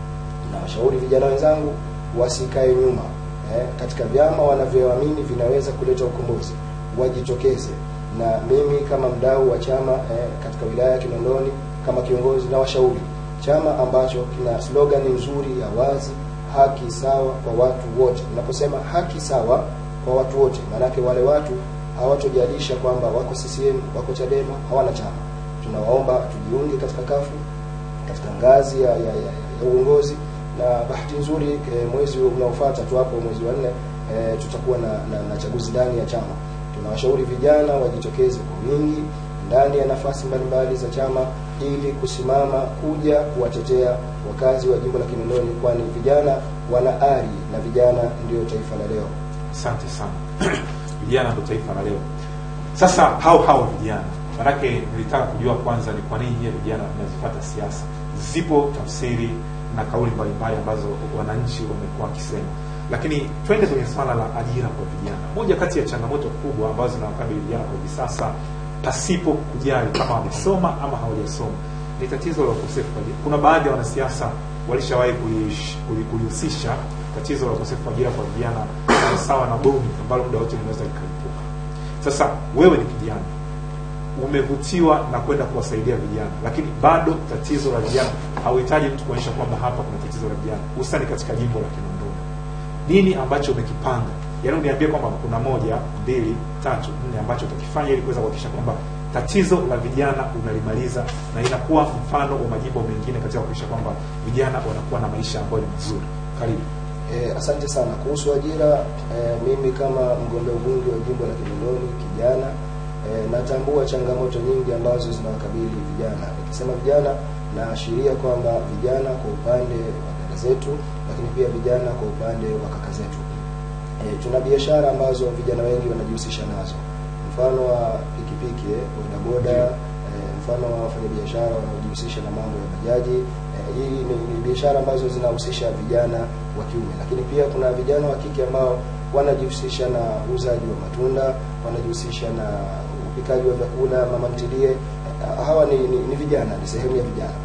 na washauri vijana wenzangu wasikae nyuma eh, katika vyama wanavyoamini vinaweza kuleta ukombozi, wajitokeze. Na mimi kama mdau wa chama eh, katika wilaya ya Kinondoni kama kiongozi na washauri chama ambacho kina slogan nzuri ya wazi, haki sawa kwa watu wote. Unaposema haki sawa kwa watu wote, maanake wale watu hawatojalisha kwamba wako CCM, wako Chadema, hawana chama. Tunawaomba tujiunge katika kafu katika ngazi ya, ya, ya, ya uongozi na bahati nzuri e, mwezi unaofuata tu hapo mwezi wa nne e, tutakuwa na, na, na chaguzi ndani ya chama. Tunawashauri vijana wajitokeze kwa wingi ndani ya nafasi mbalimbali za chama ili kusimama kuja kuwatetea wakazi wa jimbo la Kinondoni, kwani vijana wana ari na vijana ndio taifa la leo. Asante sana. vijana ndo taifa la leo. Sasa hao hao vijana, manake nilitaka kujua kwanza ni kwa nini nyie vijana mnazifuata siasa. Zipo tafsiri na kauli mbalimbali ambazo wananchi wamekuwa wakisema, lakini twende kwenye swala la ajira kwa vijana. Moja kati ya changamoto kubwa ambazo zinawakabili vijana kwa hivi sasa, pasipo kujali kama wamesoma ama hawajasoma, ni tatizo la ukosefu wa ajira. Kuna baadhi ya wanasiasa walishawahi kulish- kuli- kulihusisha tatizo la ukosefu wa ajira kwa vijana sawa na bomu ambalo muda wote linaweza likalipuka. Sasa wewe ni kijana, umevutiwa na kwenda kuwasaidia vijana, lakini bado tatizo la vijana, hauhitaji mtu kuonyesha kwamba hapa kuna tatizo la vijana, hususani katika jimbo la Kinondoni. Nini ambacho umekipanga? Yaani uniambie kwamba kuna moja, mbili, tatu, nne ambacho utakifanya ili kuweza kuhakikisha kwamba tatizo la vijana unalimaliza na inakuwa mfano wa majimbo mengine katika kuhakikisha kwamba vijana wanakuwa na maisha ambayo ni mazuri. Karibu. Eh, asante sana kuhusu ajira. Eh, mimi kama mgombea ubunge wa jimbo la Kinondoni kijana, eh, natambua changamoto nyingi ambazo zinawakabili vijana. Nikisema vijana, naashiria kwamba vijana kwa upande wa dada zetu, lakini pia vijana kwa upande wa kaka zetu. Eh, tuna biashara ambazo vijana wengi wanajihusisha nazo, mfano wa pikipiki, eh, bodaboda, eh, mfano wa wafanyabiashara wanaojihusisha na mambo ya bajaji. Eh, hii ni, ni biashara ambazo zinahusisha vijana wa kiume, lakini pia kuna vijana wa kike ambao wanajihusisha na uuzaji wa matunda, wanajihusisha na upikaji wa vyakula, mama ntilie. Eh, hawa ni, ni, ni vijana, ni sehemu ya vijana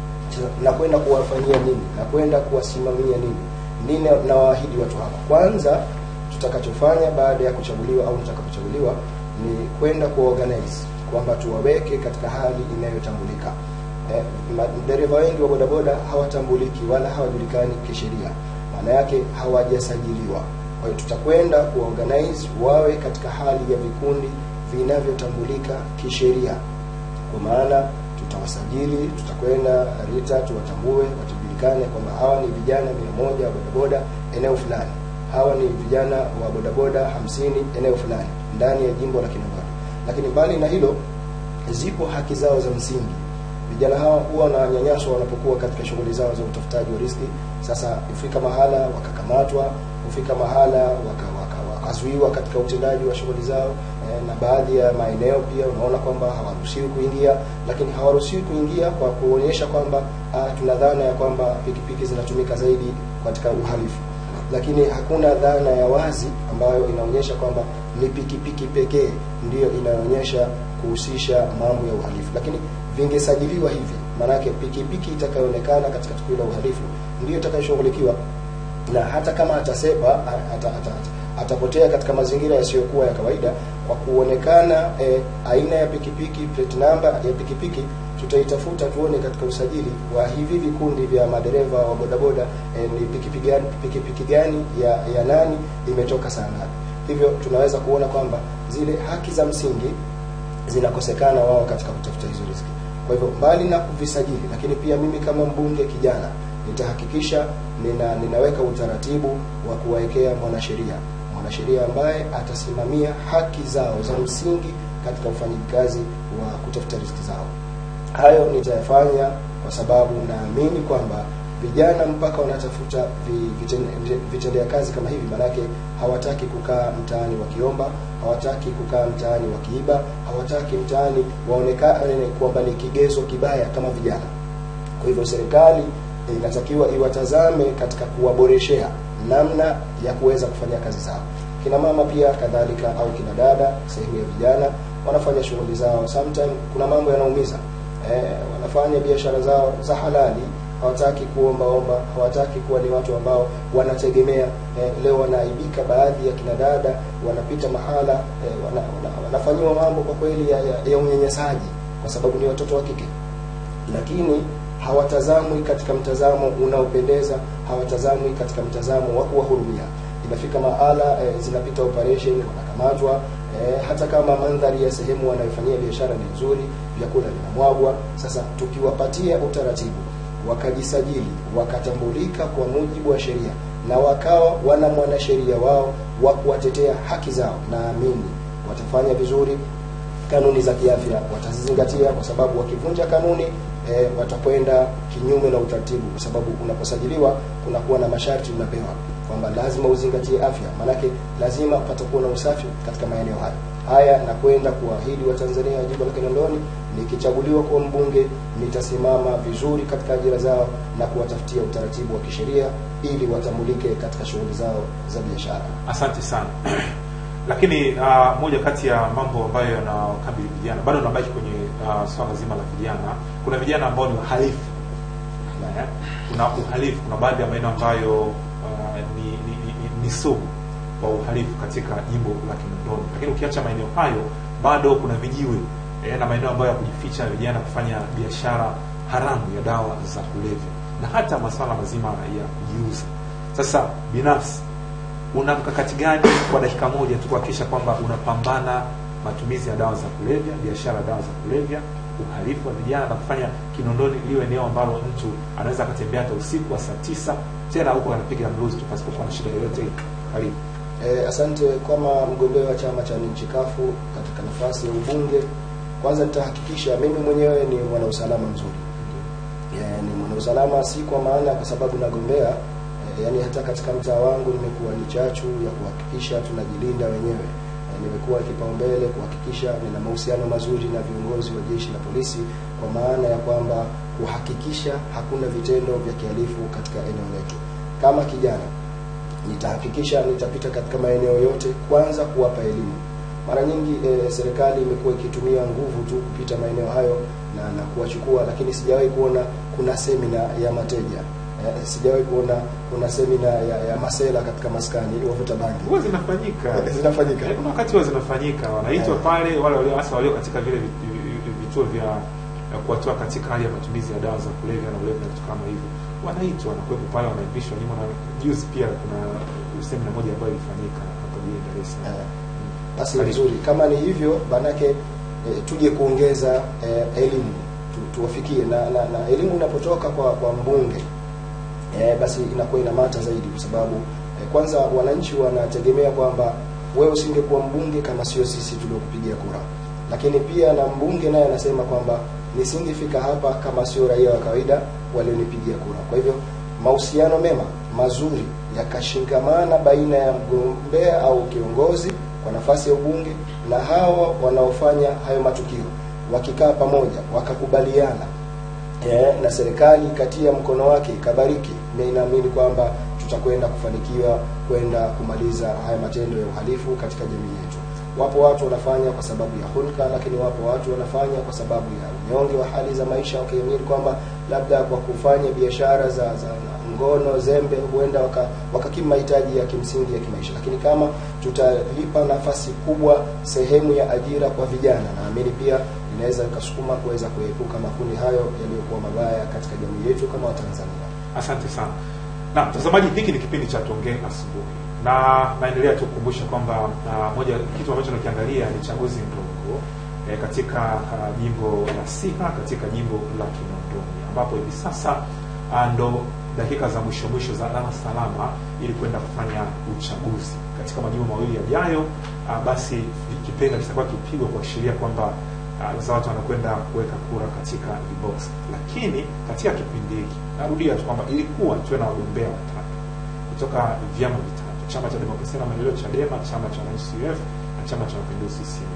na kwenda kuwafanyia nini na kwenda kuwasimamia nini nini nawaahidi watu hawa kwanza tutakachofanya baada ya kuchaguliwa au nitakapochaguliwa ni kwenda kuorganize kwamba tuwaweke katika hali inayotambulika eh, ma- dereva wengi wa bodaboda hawatambuliki wala hawajulikani kisheria maana yake hawajasajiliwa kwa hiyo tutakwenda kuorganize wawe katika hali ya vikundi vinavyotambulika kisheria kwa maana tutawasajili, tutakwenda RITA tuwatambue, watajulikane kwamba hawa ni vijana mia moja wa bodaboda eneo fulani, hawa ni vijana wa bodaboda hamsini eneo fulani ndani ya jimbo la Kinondoni. Lakini mbali na hilo, zipo haki zao za msingi. Vijana hawa huwa wananyanyaswa wanapokuwa katika shughuli zao za utafutaji wa riski. Sasa hufika mahala wakakamatwa, hufika mahala waka, waka, wakazuiwa katika utendaji wa shughuli zao eh, na baadhi ya maeneo pia unaona kwamba hawaruhusiwi kuingia, lakini hawaruhusiwi kuingia kwa kuonyesha kwamba ah, tuna dhana ya kwamba pikipiki zinatumika zaidi katika uhalifu, lakini hakuna dhana ya wazi ambayo inaonyesha kwamba ni pikipiki pekee ndiyo inayoonyesha kuhusisha mambo ya uhalifu, lakini vingesajiliwa hivi, maanake pikipiki itakayoonekana katika tukio la uhalifu ndiyo itakayoshughulikiwa na hata kama atasepa ata, ata, ata, atapotea katika mazingira yasiyokuwa ya kawaida kwa kuonekana eh, aina ya pikipiki plate number ya pikipiki tutaitafuta tuone katika usajili wa hivi vikundi vya madereva wa bodaboda eh, ni pikipiki gani, pikipiki gani ya, ya nani imetoka saa ngapi hivyo tunaweza kuona kwamba zile haki za msingi zinakosekana wao katika kutafuta hizo riziki. Kwa hivyo mbali na kuvisajili, lakini pia mimi kama mbunge kijana nitahakikisha nina, ninaweka utaratibu wa kuwawekea mwanasheria mwanasheria ambaye atasimamia haki zao za msingi katika ufanyikazi wa kutafuta riziki zao. Hayo nitayafanya kwa sababu naamini kwamba vijana mpaka wanatafuta vi- vitende- vitendea kazi kama hivi, maanake hawataki kukaa mtaani wakiomba, hawataki kukaa mtaani wakiiba, hawataki mtaani waonekane kwamba ni kigezo kibaya kama vijana. Kwa hivyo serikali eh, inatakiwa iwatazame katika kuwaboreshea namna ya kuweza kufanya kazi zao. Kina mama pia kadhalika, au kina dada, sehemu ya vijana wanafanya shughuli zao, sometime kuna mambo yanaumiza eh, wanafanya biashara zao za halali, hawataki kuomba omba, hawataki kuwa ni watu ambao wanategemea eh, leo wanaaibika. Baadhi ya kina dada wanapita mahala eh, wana, wana, wanafanyiwa mambo kwa kweli ya, ya, ya unyanyasaji kwa sababu ni watoto wa kike lakini hawatazamwi katika mtazamo unaopendeza, hawatazamwi katika mtazamo wa kuwahurumia. Inafika mahala e, zinapita operation, wanakamatwa e, hata kama mandhari ya sehemu wanayofanyia biashara ni nzuri, vyakula vinamwagwa. Sasa tukiwapatia utaratibu, wakajisajili, wakatambulika kwa mujibu wa sheria na wakawa wana mwanasheria wao wa kuwatetea haki zao, naamini watafanya vizuri kanuni za kiafya watazizingatia, kwa sababu wakivunja kanuni e, watakwenda kinyume na utaratibu, kwa sababu unaposajiliwa kunakuwa na masharti unapewa kwamba lazima uzingatie afya, maanake lazima patakuwa na usafi katika maeneo hayo. Haya na kwenda kuahidi Watanzania wa jimbo la Kinondoni, nikichaguliwa kuwa mbunge, nitasimama vizuri katika ajira zao na kuwatafutia utaratibu wa kisheria ili watambulike katika shughuli zao za biashara. Asante sana. Lakini uh, moja kati ya mambo ambayo yanakabili vijana bado nabaki kwenye uh, swala zima la vijana. Kuna vijana ambao ni wahalifu Eh, kuna uhalifu, kuna baadhi ya maeneo ambayo uh, ni, ni, ni, ni, ni sugu kwa uhalifu katika jimbo la Kinondoni, lakini ukiacha maeneo hayo bado kuna vijiwe eh, na maeneo ambayo ya kujificha vijana kufanya biashara haramu ya dawa za kulevya na hata masuala mazima ya kujiuza. Sasa binafsi una mkakati gani kwa dakika moja tu kuhakikisha kwamba unapambana matumizi ya dawa za kulevya, biashara ya dawa za kulevya, uhalifu wa vijana na kufanya Kinondoni liwe eneo ambalo mtu anaweza akatembea hata usiku wa saa tisa tena huko anapiga mluzi tu pasipokuwa na shida yoyote ile. Karibu. Eh, asante. Kama mgombea wa chama cha nchi kafu katika nafasi ya ubunge, kwanza nitahakikisha mimi mwenyewe ni mwanausalama mzuri. Eh, ni mwanausalama si kwa maana kwa sababu nagombea eh, yani hata katika mtaa wangu nimekuwa ni chachu ya kuhakikisha tunajilinda wenyewe. Eh, nimekuwa kipaumbele kuhakikisha nina mahusiano mazuri na viongozi wa jeshi la polisi kwa maana ya kwamba kuhakikisha hakuna vitendo vya kihalifu katika eneo letu. Kama kijana nitahakikisha nitapita katika maeneo yote, kwanza kuwapa elimu. Mara nyingi e, serikali imekuwa ikitumia nguvu tu kupita maeneo hayo na, na kuwachukua, lakini sijawahi kuona kuna semina ya mateja e, sijawahi kuona kuna semina ya, ya masela katika maskani wavuta bangi. Huwa zinafanyika. Zinafanyika. Eh, Kuna wakati huwa zinafanyika, wanaitwa Eh. pale wale walio hasa walio katika vile vit- vi- vituo vya ya kuwatoa katika hali ya matumizi ya dawa za kulevya na ulevi na vitu kama hivyo, wanaitwa wanakuwepo pale, wanaivishwa nyuma. Na juzi pia kuna semina moja ambayo ilifanyika hapa jijini Dar es Salaam. Eh, Basi Karibu. vizuri, kama ni hivyo manake e, tuje kuongeza e, elimu tu, tuwafikie na, na, na elimu inapotoka kwa kwa mbunge e, basi inakuwa inamata zaidi, kwa sababu e, kwanza wananchi wanategemea kwamba wewe usingekuwa mbunge kama sio sisi tuliokupigia kura, lakini pia na mbunge naye anasema kwamba nisingefika hapa kama sio raia wa kawaida walionipigia kura. Kwa hivyo mahusiano mema mazuri yakashikamana baina ya mgombea au kiongozi kwa nafasi ya ubunge na hawa wanaofanya hayo matukio, wakikaa pamoja wakakubaliana eh, na serikali ikatia mkono wake ikabariki, mimi naamini kwamba tutakwenda kufanikiwa kwenda kumaliza haya matendo ya uhalifu katika jamii yetu. Wapo watu wanafanya kwa sababu ya hulka, lakini wapo watu wanafanya kwa sababu ya unyonge wa hali za maisha, wakiamini kwamba labda kwa kufanya biashara za, za ngono zembe huenda waka- wakakimu mahitaji ya kimsingi ya kimaisha. Lakini kama tutalipa nafasi kubwa sehemu ya ajira kwa vijana, naamini pia inaweza ikasukuma kuweza kuepuka makundi hayo yaliyokuwa mabaya katika jamii yetu kama Watanzania. Asante sana. Na mtazamaji, hiki ni kipindi cha Tuongee Asubuhi, na naendelea tu kukumbusha kwamba uh, moja kitu ambacho nakiangalia ni chaguzi ndogo eh, katika uh, jimbo la Siha katika jimbo la Kinondoni, ambapo hivi sasa uh, ndo dakika za mwisho mwisho za alama salama ili kwenda kufanya uchaguzi katika majimbo mawili yajayo. Uh, basi kipenga kitakuwa kipigwa kuashiria kwamba uh, sasa watu wanakwenda kuweka kura katika vibox, lakini katika kipindi hiki narudia tu kwamba ilikuwa tuwe na wagombea watatu kutoka vyama vitatu: chama cha demokrasia na maendeleo CHADEMA, chama cha wananchi CUF na chama cha mapinduzi CCM.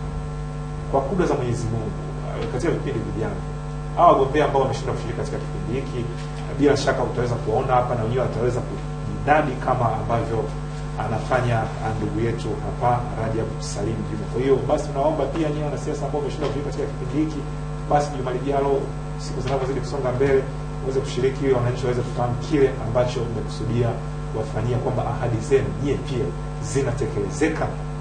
Kwa kudra za Mwenyezi Mungu, uh, katika vipindi vijavyo hawa wagombea ambao wameshindwa kushiriki katika kipindi hiki, uh, bila shaka utaweza kuwaona hapa na wenyewe wataweza kujinadi kama ambavyo anafanya uh, ndugu yetu hapa Rajab Salim Juma. Kwa hiyo basi tunaomba pia nyinyi wanasiasa ambao wameshindwa kushiriki katika kipindi hiki, basi juma lijalo, siku zinavyozidi kusonga mbele, uweze kushiriki ili wananchi waweze kufahamu kile ambacho mmekusudia kuwafanyia, kwamba ahadi zenu nyie pia zinatekelezeka.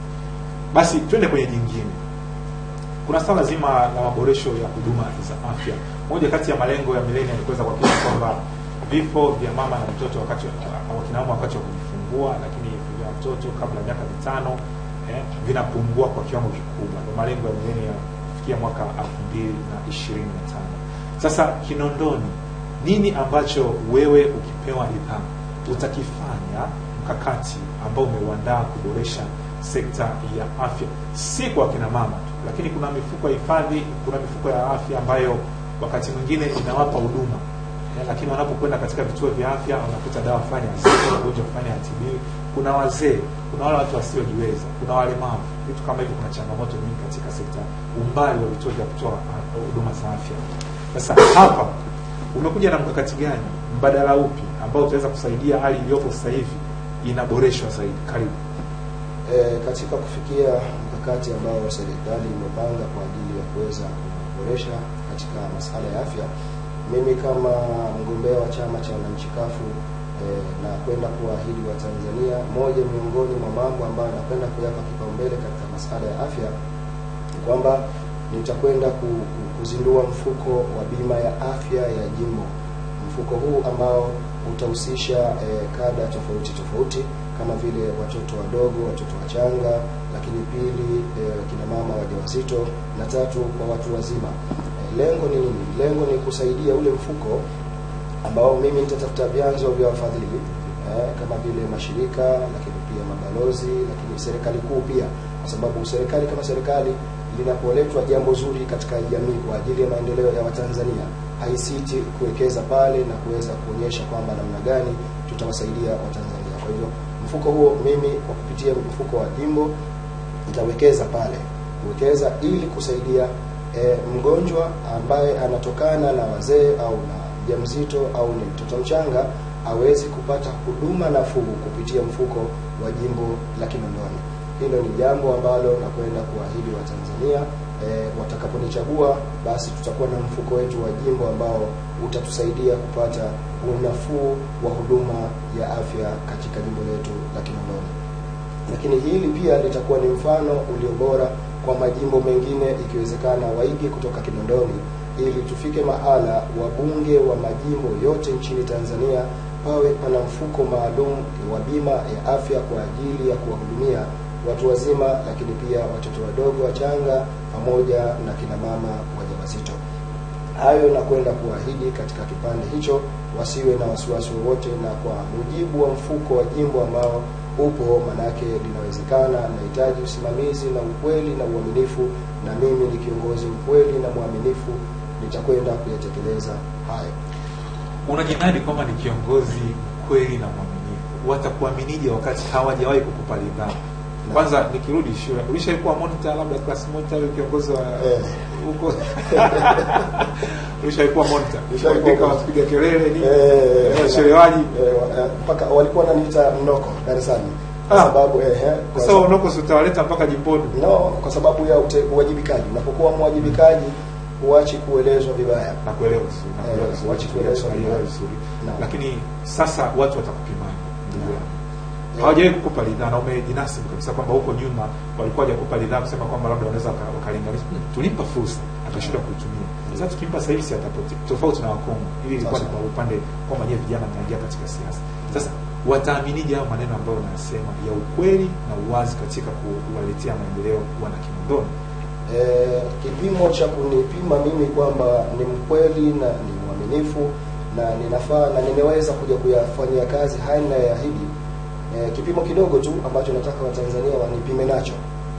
Basi twende kwenye jingine kuna swala zima la maboresho ya huduma za afya. Moja kati ya malengo ya milenia ni kuweza kuhakikisha kwamba vifo vya mama na mtoto wakati wa wakina mama wakati wa kujifungua, lakini vya mtoto kabla ya miaka mitano eh, vinapungua kwa kiwango kikubwa. Ndio malengo ya milenia kufikia mwaka elfu mbili na ishirini na tano. Sasa Kinondoni, nini ambacho wewe ukipewa ridhaa utakifanya mkakati ambao umeuandaa kuboresha sekta ya afya, si kwa kina mama tu, lakini kuna mifuko ya hifadhi, kuna mifuko ya afya ambayo wakati mwingine inawapa huduma Eh, lakini wanapokwenda katika vituo vya afya wanakuta dawa fulani hazipo, ugonjwa fulani hatibiwi. Kuna wazee, kuna wale watu wasiojiweza, kuna walemavu, vitu kama hivyo. Kuna changamoto nyingi katika sekta, umbali wa vituo vya kutoa ah, huduma za afya. Sasa hapa umekuja na mkakati gani, mbadala upi ambao utaweza kusaidia hali iliyopo sasa hivi inaboreshwa zaidi? Karibu. E, katika kufikia mkakati ambao serikali imepanga kwa ajili ya kuweza kuboresha katika masuala ya afya, mimi kama mgombea wa chama cha wananchi kafu e, na kwenda kuwaahidi wa Tanzania, moja miongoni mwa mambo ambayo nakwenda kuyapa kipaumbele katika masuala ya afya ni kwamba nitakwenda ku, ku, kuzindua mfuko wa bima ya afya ya jimbo. Mfuko huu ambao utahusisha eh, kada tofauti tofauti kama vile watoto wadogo, watoto wachanga, lakini pili eh, kina mama wajawazito na tatu kwa watu wazima. Eh, lengo ni nini? Lengo ni kusaidia ule mfuko ambao mimi nitatafuta vyanzo vya wafadhili eh, kama vile mashirika, lakini pia mabalozi, lakini serikali kuu pia, kwa sababu serikali kama serikali linapoletwa jambo zuri katika jamii kwa ajili ya maendeleo ya Watanzania haisiti kuwekeza pale na kuweza kuonyesha kwamba namna gani tutawasaidia Watanzania. Kwa hivyo mfuko huo mimi kwa kupitia mfuko wa jimbo nitawekeza pale, kuwekeza ili kusaidia e, mgonjwa ambaye anatokana na wazee au na mjamzito au ni mtoto mchanga awezi kupata huduma nafuu kupitia mfuko wa jimbo la Kinondoni. Hilo ni jambo ambalo nakwenda kuahidi Watanzania e, watakaponichagua basi tutakuwa na mfuko wetu wa jimbo ambao utatusaidia kupata unafuu wa huduma ya afya katika jimbo letu la Kinondoni. Lakini hili pia litakuwa ni mfano ulio bora kwa majimbo mengine, ikiwezekana waige kutoka Kinondoni ili tufike mahala wabunge wa majimbo yote nchini Tanzania pawe pana mfuko maalum wa bima ya afya kwa ajili ya kuwahudumia watu wazima, lakini pia watoto wadogo wachanga pamoja na kina mama wajawazito. Hayo na kwenda kuahidi katika kipande hicho, wasiwe na wasiwasi wowote, na kwa mujibu wa mfuko wa jimbo ambao upo, manake linawezekana, nahitaji usimamizi na ukweli na uaminifu, na mimi ni kiongozi mkweli na mwaminifu, nitakwenda kuyatekeleza hayo. Unajinadi kwamba ni kiongozi kweli na mwaminifu, watakuaminije wakati hawajawahi kukupa ridhaa? Kwanza nikirudi shule, ulishaikuwa monitor, labda class monitor, au kiongozi wa Eh. huko ulishaikuwa monitor, Nishaikuwa kuandika monitor. wapiga kelele ni Eh, wachelewaji. eh, wa- eh, mpaka walikuwa wananiita mnoko darasani kwa Ah. sababu eh, eh, kwa Sasa sababu- unoko si utawaleta mpaka jimboni. no, kwa sababu ya ute, uwajibikaji. Unapokuwa mwajibikaji huachi kuelezwa vibaya. na kuelewa vizuri, na kuelewa Eh, vizuri, wachi kuelezwa kuelewa vibaya. vizuri. Naam. Lakini sasa watu watakupimaje ndugu yangu? Eh. Hawajawahi kukupa ridhaa na umejinasibu kabisa kwamba huko nyuma walikuwa hawajakupa ridhaa kusema kwamba labda wanaweza waka- wakalinganisha. Hmm, Tulimpa fursa akashindwa kuitumia. Sasa tukimpa sasa hivi si atapotea. Tofauti na Wakongo. Hili ilikuwa ni Sasa. kwa upande kwamba nyewe vijana mnaingia katika siasa. Sasa wataaminije hayo maneno ambayo unayasema ya ukweli na uwazi katika kuwaletea maendeleo wana Kinondoni? Eh, kipimo cha kunipima mimi kwamba ni mkweli na ni mwaminifu na ninafaa na nimeweza kuja kuyafanyia kazi haya ninayoahidi. Eh, kipimo kidogo tu ambacho nataka Watanzania wanipime nacho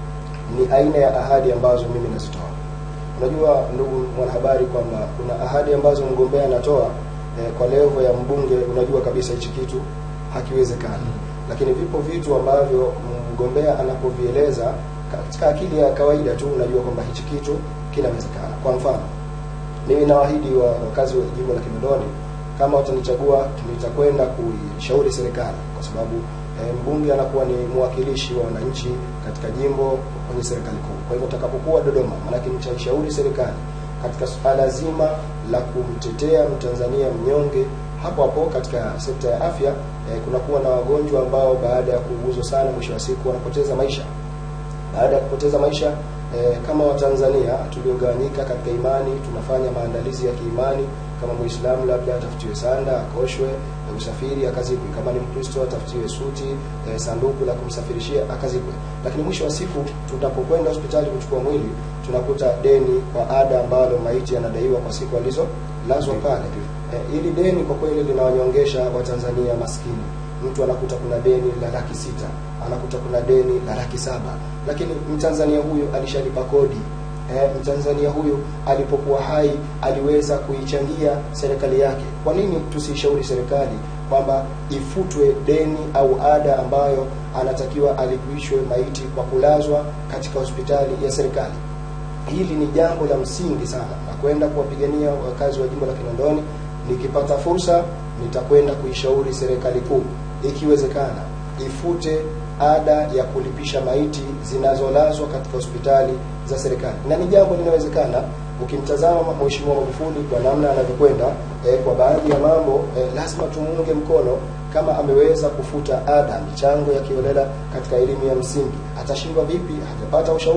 ni aina ya ahadi ambazo mimi nazitoa. Unajua ndugu mwanahabari, kwamba kuna ahadi ambazo mgombea anatoa eh, kwa levo ya mbunge, unajua kabisa hichi kitu hakiwezekani, lakini vipo vitu ambavyo mgombea anapovieleza katika akili ya kawaida tu, unajua kwamba hichi kitu kinawezekana. Kwa mfano, mimi nawaahidi wa wakazi wa jimbo la Kinondoni, kama watanichagua, nitakwenda kuishauri serikali kwa sababu eh, mbunge anakuwa ni mwakilishi wa wananchi katika jimbo kwenye serikali kuu. Kwa hivyo nitakapokuwa Dodoma, maanake nitaishauri serikali katika suala zima la kumtetea Mtanzania mnyonge. Hapo hapo katika sekta ya afya eh, kunakuwa na wagonjwa ambao baada ya kuuguzwa sana, mwisho wa siku wanapoteza maisha baada ya kupoteza maisha eh, kama Watanzania tuliogawanyika katika imani, tunafanya maandalizi ya kiimani. Kama Muislamu labda atafutiwe sanda akoshwe, eh, usafiri akazikwe. Kama ni Mkristo atafutiwe suti, eh, sanduku la kumsafirishia akazikwe. Lakini mwisho wa siku tunapokwenda hospitali kuchukua mwili, tunakuta deni kwa ada ambalo maiti anadaiwa kwa siku alizolazwa pale. Eh, ili deni kwa kweli linawanyongesha Watanzania maskini mtu anakuta kuna deni la laki sita anakuta kuna deni la laki saba lakini mtanzania huyu alishalipa kodi eh, mtanzania huyu alipokuwa hai aliweza kuichangia serikali yake kwa nini tusiishauri serikali kwamba ifutwe deni au ada ambayo anatakiwa alipishwe maiti kwa kulazwa katika hospitali ya serikali hili ni jambo la msingi sana na kwenda kuwapigania wakazi wa jimbo la Kinondoni. Nikipata fursa, nitakwenda kuishauri serikali kuu, ikiwezekana ifute ada ya kulipisha maiti zinazolazwa katika hospitali za serikali, na ni jambo linawezekana. Ukimtazama Mheshimiwa Magufuli kwa namna anavyokwenda eh, kwa baadhi ya mambo eh, lazima tumuunge mkono. Kama ameweza kufuta ada michango ya kiolela katika elimu ya msingi, atashindwa vipi? Hajapata ushauri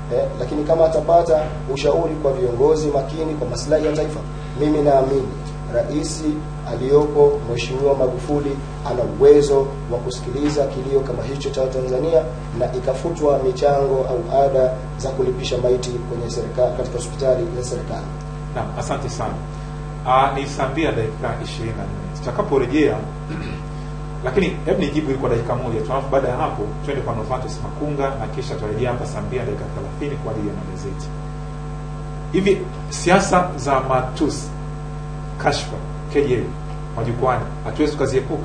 eh, lakini kama atapata ushauri kwa viongozi makini kwa maslahi ya taifa, mimi naamini rais aliyopo Mheshimiwa Magufuli ana uwezo wa kusikiliza kilio kama hicho cha Tanzania na ikafutwa michango au ada za kulipisha maiti kwenye serikali katika hospitali za serikali. Naam, asante sana. Ah, ni saa mbili na dakika 24. Tutakaporejea lakini hebu nijibu hili kwa dakika moja tu, alafu baada ya hapo twende kwa Novatus Makunga na kisha tutarejea hapa saa mbili na dakika 30 kwa ajili ya magazeti. Hivi siasa za matusi, kashfa, kejeli majukwani hatuwezi tukaziepuka?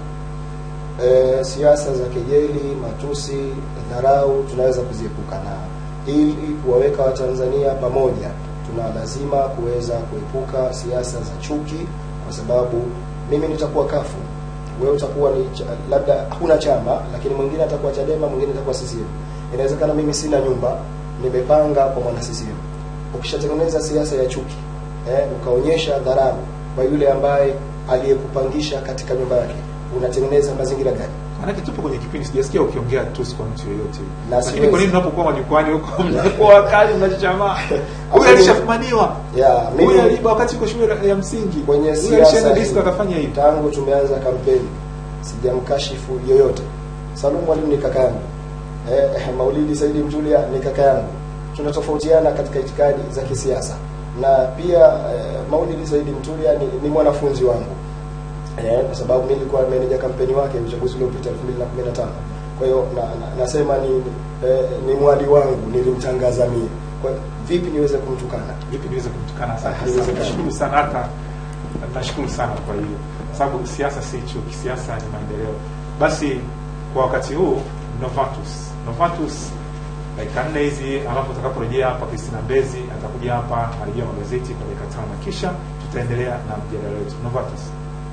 e, siasa za kejeli, matusi, dharau tunaweza kuziepuka, na ili kuwaweka Watanzania pamoja, tuna lazima kuweza kuepuka siasa za chuki, kwa sababu mimi nitakuwa kafu, wewe utakuwa ni cha, labda hakuna chama, lakini mwingine atakuwa Chadema, mwingine atakuwa CCM. Inawezekana mimi sina nyumba, nimepanga kwa mwana CCM. Ukishatengeneza siasa ya chuki eh, ukaonyesha dharau kwa yule ambaye aliyekupangisha katika nyumba yake, unatengeneza mazingira gani? Maanake tupo kwenye kipindi, sijasikia ukiongea tusi kwa mtu yoyote, Na lakini siwezi. kwa nini mnapokuwa majukwani huko mnakuwa wakali, mnajichamaa? Huyu alishafumaniwa, Ya, mimi- huyu aliiba wakati uko shule ya msingi, kwenye huyu siasa alishaenda hii, disko akafanya hivi. tangu tumeanza kampeni sijamkashifu yoyote. Salum Mwalimu ni kaka yangu eh, eh, Maulidi Saidi Mjulia ni kaka yangu. Tunatofautiana katika itikadi za kisiasa na pia eh, Maulidi Saidi Mtulia ni, ni mwanafunzi wangu eh, kwa sababu mimi nilikuwa meneja kampeni wake uchaguzi uliopita 2015. Kwa hiyo na, na, nasema ni eh, ni mwali wangu nilimtangaza mimi. Kwa hiyo vipi niweze kumtukana? vipi niweze kumtukana? Asante sana, Haiwezekani. nashukuru sana, hata nashukuru sana kwa hiyo, sababu siasa si chuki, siasa ni maendeleo. Basi kwa wakati huu Novatus, Novatus dakika nne hizi, alafu utakaporejea hapa Christina Mbezi atakuja hapa arejea magazeti kwa dakika tano, kisha tutaendelea na mjadala wetu. Novatus.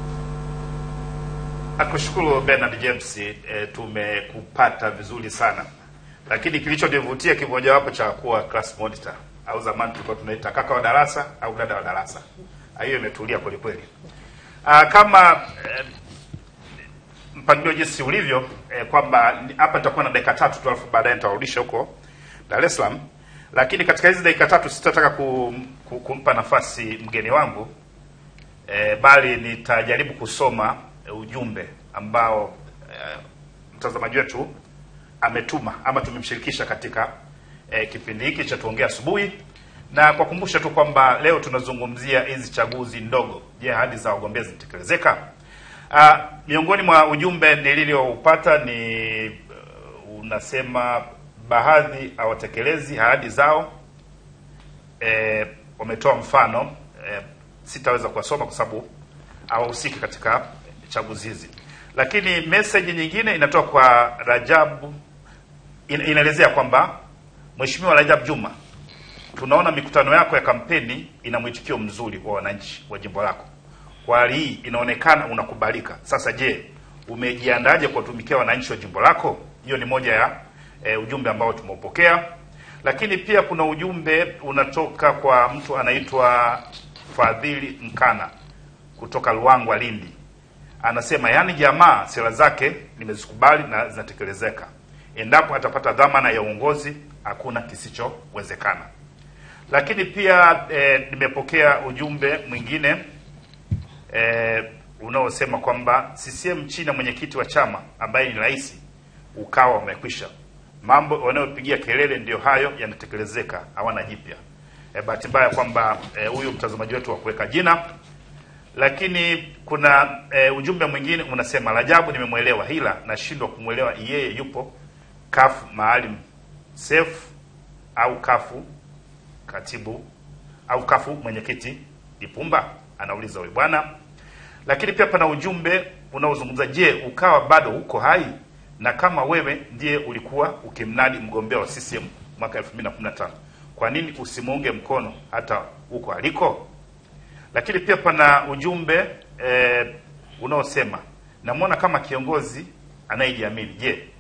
Nakushukuru Bernard James, e, tumekupata vizuri sana, lakini kilichonivutia kimojawapo cha kuwa class monitor au zamani tulikuwa tunaita kaka wa darasa au dada wa darasa, Ah, hiyo imetulia kweli kweli. Ah, kama eh, mpangilio jinsi ulivyo eh, kwamba ni- hapa nitakuwa na dakika tatu tu, alafu baadaye nitawarudisha huko Dar es Salaam, lakini katika hizi dakika tatu sitataka kum, ku- kumpa nafasi mgeni wangu e, bali nitajaribu kusoma e, ujumbe ambao e, mtazamaji wetu ametuma ama tumemshirikisha katika e, kipindi hiki cha tuongea asubuhi, na kwa kumbusha tu kwamba leo tunazungumzia hizi chaguzi ndogo. Je, ahadi za wagombea zinatekelezeka? Ah, miongoni mwa ujumbe nililioupata ni uh, unasema baadhi hawatekelezi ahadi zao e, wametoa mfano e, sitaweza kuwasoma kwa sababu hawahusiki katika chaguzi hizi, lakini message nyingine inatoka kwa Rajabu in, inaelezea kwamba Mheshimiwa Rajab Juma, tunaona mikutano yako ya kampeni ina mwitikio mzuri wa wananchi wa jimbo lako. Kwa hali hii inaonekana unakubalika. Sasa je, umejiandaje kuwatumikia wananchi wa jimbo lako? Hiyo ni moja ya e, ujumbe ambao tumeupokea, lakini pia kuna ujumbe unatoka kwa mtu anaitwa Fadhili Mkana kutoka Luangwa, Lindi. Anasema yaani, jamaa sera zake nimezikubali na zinatekelezeka. Endapo atapata dhamana ya uongozi, hakuna kisichowezekana. Lakini pia e, nimepokea ujumbe mwingine e, unaosema kwamba CCM chini ya mwenyekiti wa chama ambaye ni rais ukawa wamekwisha. Mambo wanayopigia kelele ndio hayo yanatekelezeka, hawana jipya. E, bahati mbaya kwamba e, huyu mtazamaji wetu wa kuweka jina, lakini kuna e, ujumbe mwingine unasema, Rajabu nimemwelewa, ila nashindwa kumwelewa yeye yupo kafu Maalim Seif au kafu katibu au kafu mwenyekiti Lipumba, anauliza huyu bwana. Lakini pia pana ujumbe unaozungumza, je, ukawa bado uko hai? Na kama wewe ndiye ulikuwa ukimnadi mgombea wa CCM mwaka 2015 kwa nini usimuunge mkono hata huko aliko? Lakini pia pana ujumbe eh, unaosema namwona kama kiongozi anayejiamini. Je,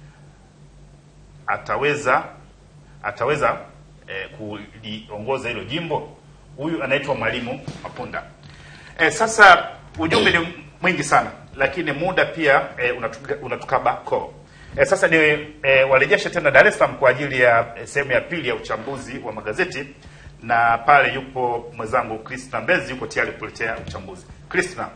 ataweza ataweza eh, kuliongoza hilo jimbo? Huyu anaitwa Mwalimu Mapunda. Eh, sasa ujumbe ni mwingi sana, lakini muda pia eh, unatuka- unatukaba koo. E, sasa ni e, warejeshe tena Dar es Salaam kwa ajili ya e, sehemu ya pili ya uchambuzi wa magazeti, na pale yupo mwenzangu Kristina Mbezi yuko tayari kuletea uchambuzi. Kristina.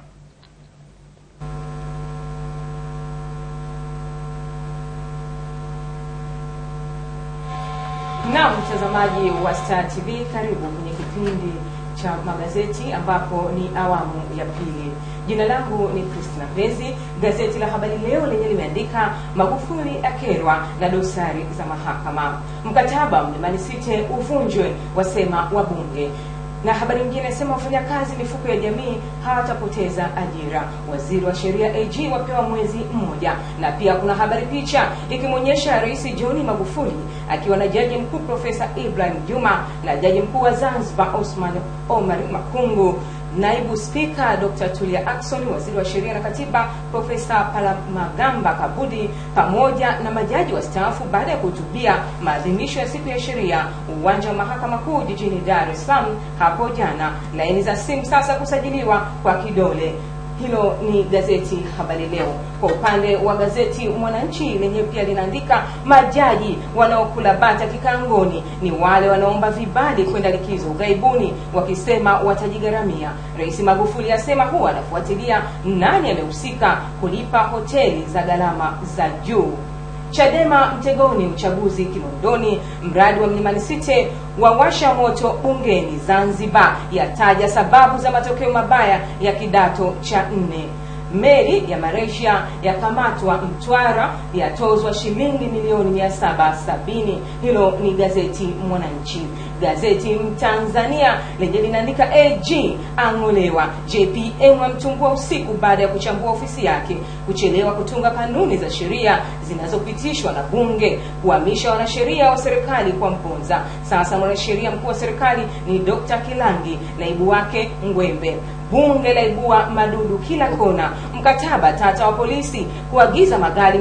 Naam, mtazamaji wa Star TV, karibu kwenye kipindi cha magazeti ambapo ni awamu ya pili. Jina langu ni Christina Mbezi. Gazeti la Habari Leo lenye limeandika Magufuli akerwa na dosari za mahakama, mkataba Mlimani City uvunjwe, wasema wabunge na habari nyingine inasema wafanyakazi mifuko ya jamii hawatapoteza ajira. Waziri wa sheria AG wapewa mwezi mmoja. Na pia kuna habari picha ikimwonyesha Rais John Magufuli akiwa na jaji mkuu Profesa Ibrahim Juma na jaji mkuu wa Zanzibar Osman Omar Makungu naibu spika Dr. Tulia Ackson, waziri wa sheria na katiba Profesa Palamagamba Kabudi, pamoja na majaji wastaafu baada ya kuhutubia maadhimisho ya siku ya sheria uwanja wa mahakama kuu jijini Dar es Salaam hapo jana. Laini za simu sasa kusajiliwa kwa kidole. Hilo ni gazeti Habari Leo. Kwa upande wa gazeti Mwananchi lenyewe pia linaandika majaji wanaokula bata kikangoni ni wale wanaomba vibali kwenda likizo ughaibuni, wakisema watajigharamia. Rais Magufuli asema huwa anafuatilia nani amehusika kulipa hoteli za gharama za juu. Chadema mtegoni uchaguzi Kinondoni, mradi wa Mlimani City wawasha moto bungeni Zanzibar, yataja sababu za matokeo mabaya ya kidato cha nne. Meli ya Malaysia yakamatwa Mtwara, yatozwa shilingi milioni mia saba sabini. Hilo ni gazeti Mwananchi. Gazeti Mtanzania lenye linaandika AG ang'olewa, JPM amtungua usiku baada ya kuchambua ofisi yake, kuchelewa kutunga kanuni za sheria zinazopitishwa na Bunge, kuhamisha wanasheria wa serikali kwa Mponza. Sasa mwanasheria mkuu wa serikali ni Dr. Kilangi, naibu wake Ngwembe. Bunge laibua madudu kila kona. Mkataba tata wa polisi kuagiza magari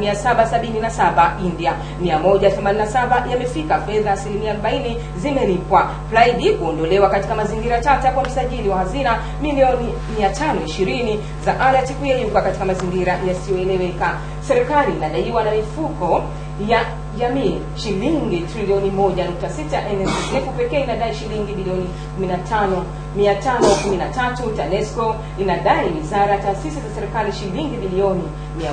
777 India, 187 yamefika, fedha asilimia 40 zimelipwa. Plaidi kuondolewa katika mazingira tata kwa msajili wa hazina, milioni 520 za alati kuyeyuka katika mazingira yasiyoeleweka. Serikali inadaiwa na mifuko ya jamii shilingi trilioni 1.6. NSSF pekee inadai shilingi bilioni 15 513. TANESCO inadai wizara taasisi za serikali shilingi bilioni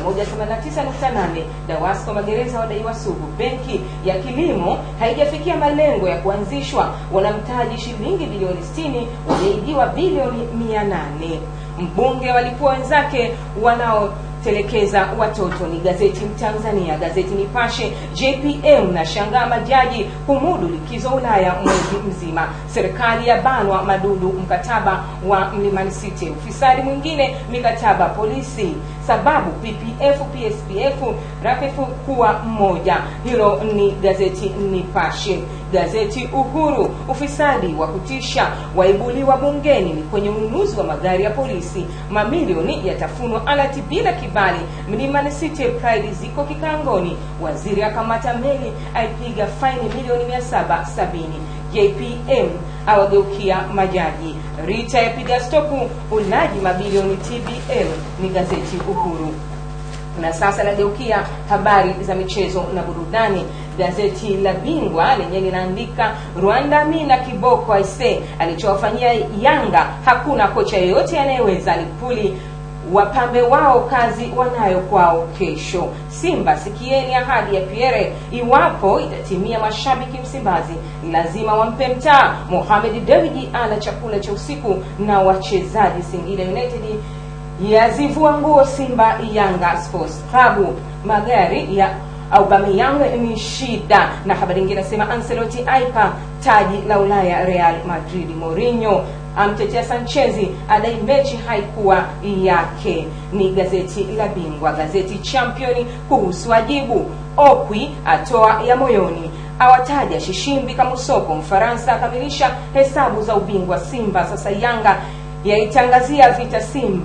189.8. DAWASCO magereza wadaiwa sugu. Benki ya kilimo haijafikia malengo ya kuanzishwa, wanamtaji shilingi bilioni 60, waliahidiwa bilioni 800. Mbunge walikuwa wenzake wanao telekeza watoto ni gazeti Mtanzania. Gazeti Nipashe, JPM na shangaa majaji kumudu likizo Ulaya mwezi mzima. Serikali ya banwa madudu mkataba wa Mlimani City. Ufisadi mwingine mikataba polisi. Sababu PPF PSPF rafifu kuwa mmoja. Hilo ni gazeti Nipashe. Gazeti Uhuru, ufisadi wa kutisha waibuliwa bungeni ni kwenye ununuzi wa magari ya polisi. Mamilioni yatafunwa alati bila kibali. Mlimani City Pride ziko kikangoni. Waziri akamata meli aipiga faini milioni 770. JPM awageukia majaji. Rita yapiga stopu ulaji mabilioni TBL ni gazeti Uhuru. Na sasa nageukia habari za michezo na burudani. Gazeti la Bingwa lenye linaandika Rwanda Mina kiboko aise alichowafanyia Yanga hakuna kocha yeyote anayeweza. Lipuli wapambe wao kazi wanayo kwao kesho. Simba sikieni ahadi ya Pierre, iwapo itatimia, mashabiki Msimbazi lazima wampe mtaa. Mohamed Dewji ana chakula cha usiku na wachezaji Singida United yazivua nguo Simba Yanga Sports Club. Magari ya Aubameyang ni shida, na habari nyingine nasema Ancelotti aipa taji la Ulaya Real Madrid. Mourinho amtetea Sanchezi adai mechi haikuwa yake. Ni gazeti la Bingwa. Gazeti Champion kuhusu ajibu Okwi atoa ya moyoni awataja Shishimbi Kamusoko. Mfaransa akamilisha hesabu za ubingwa Simba. Sasa Yanga yaitangazia vita Simba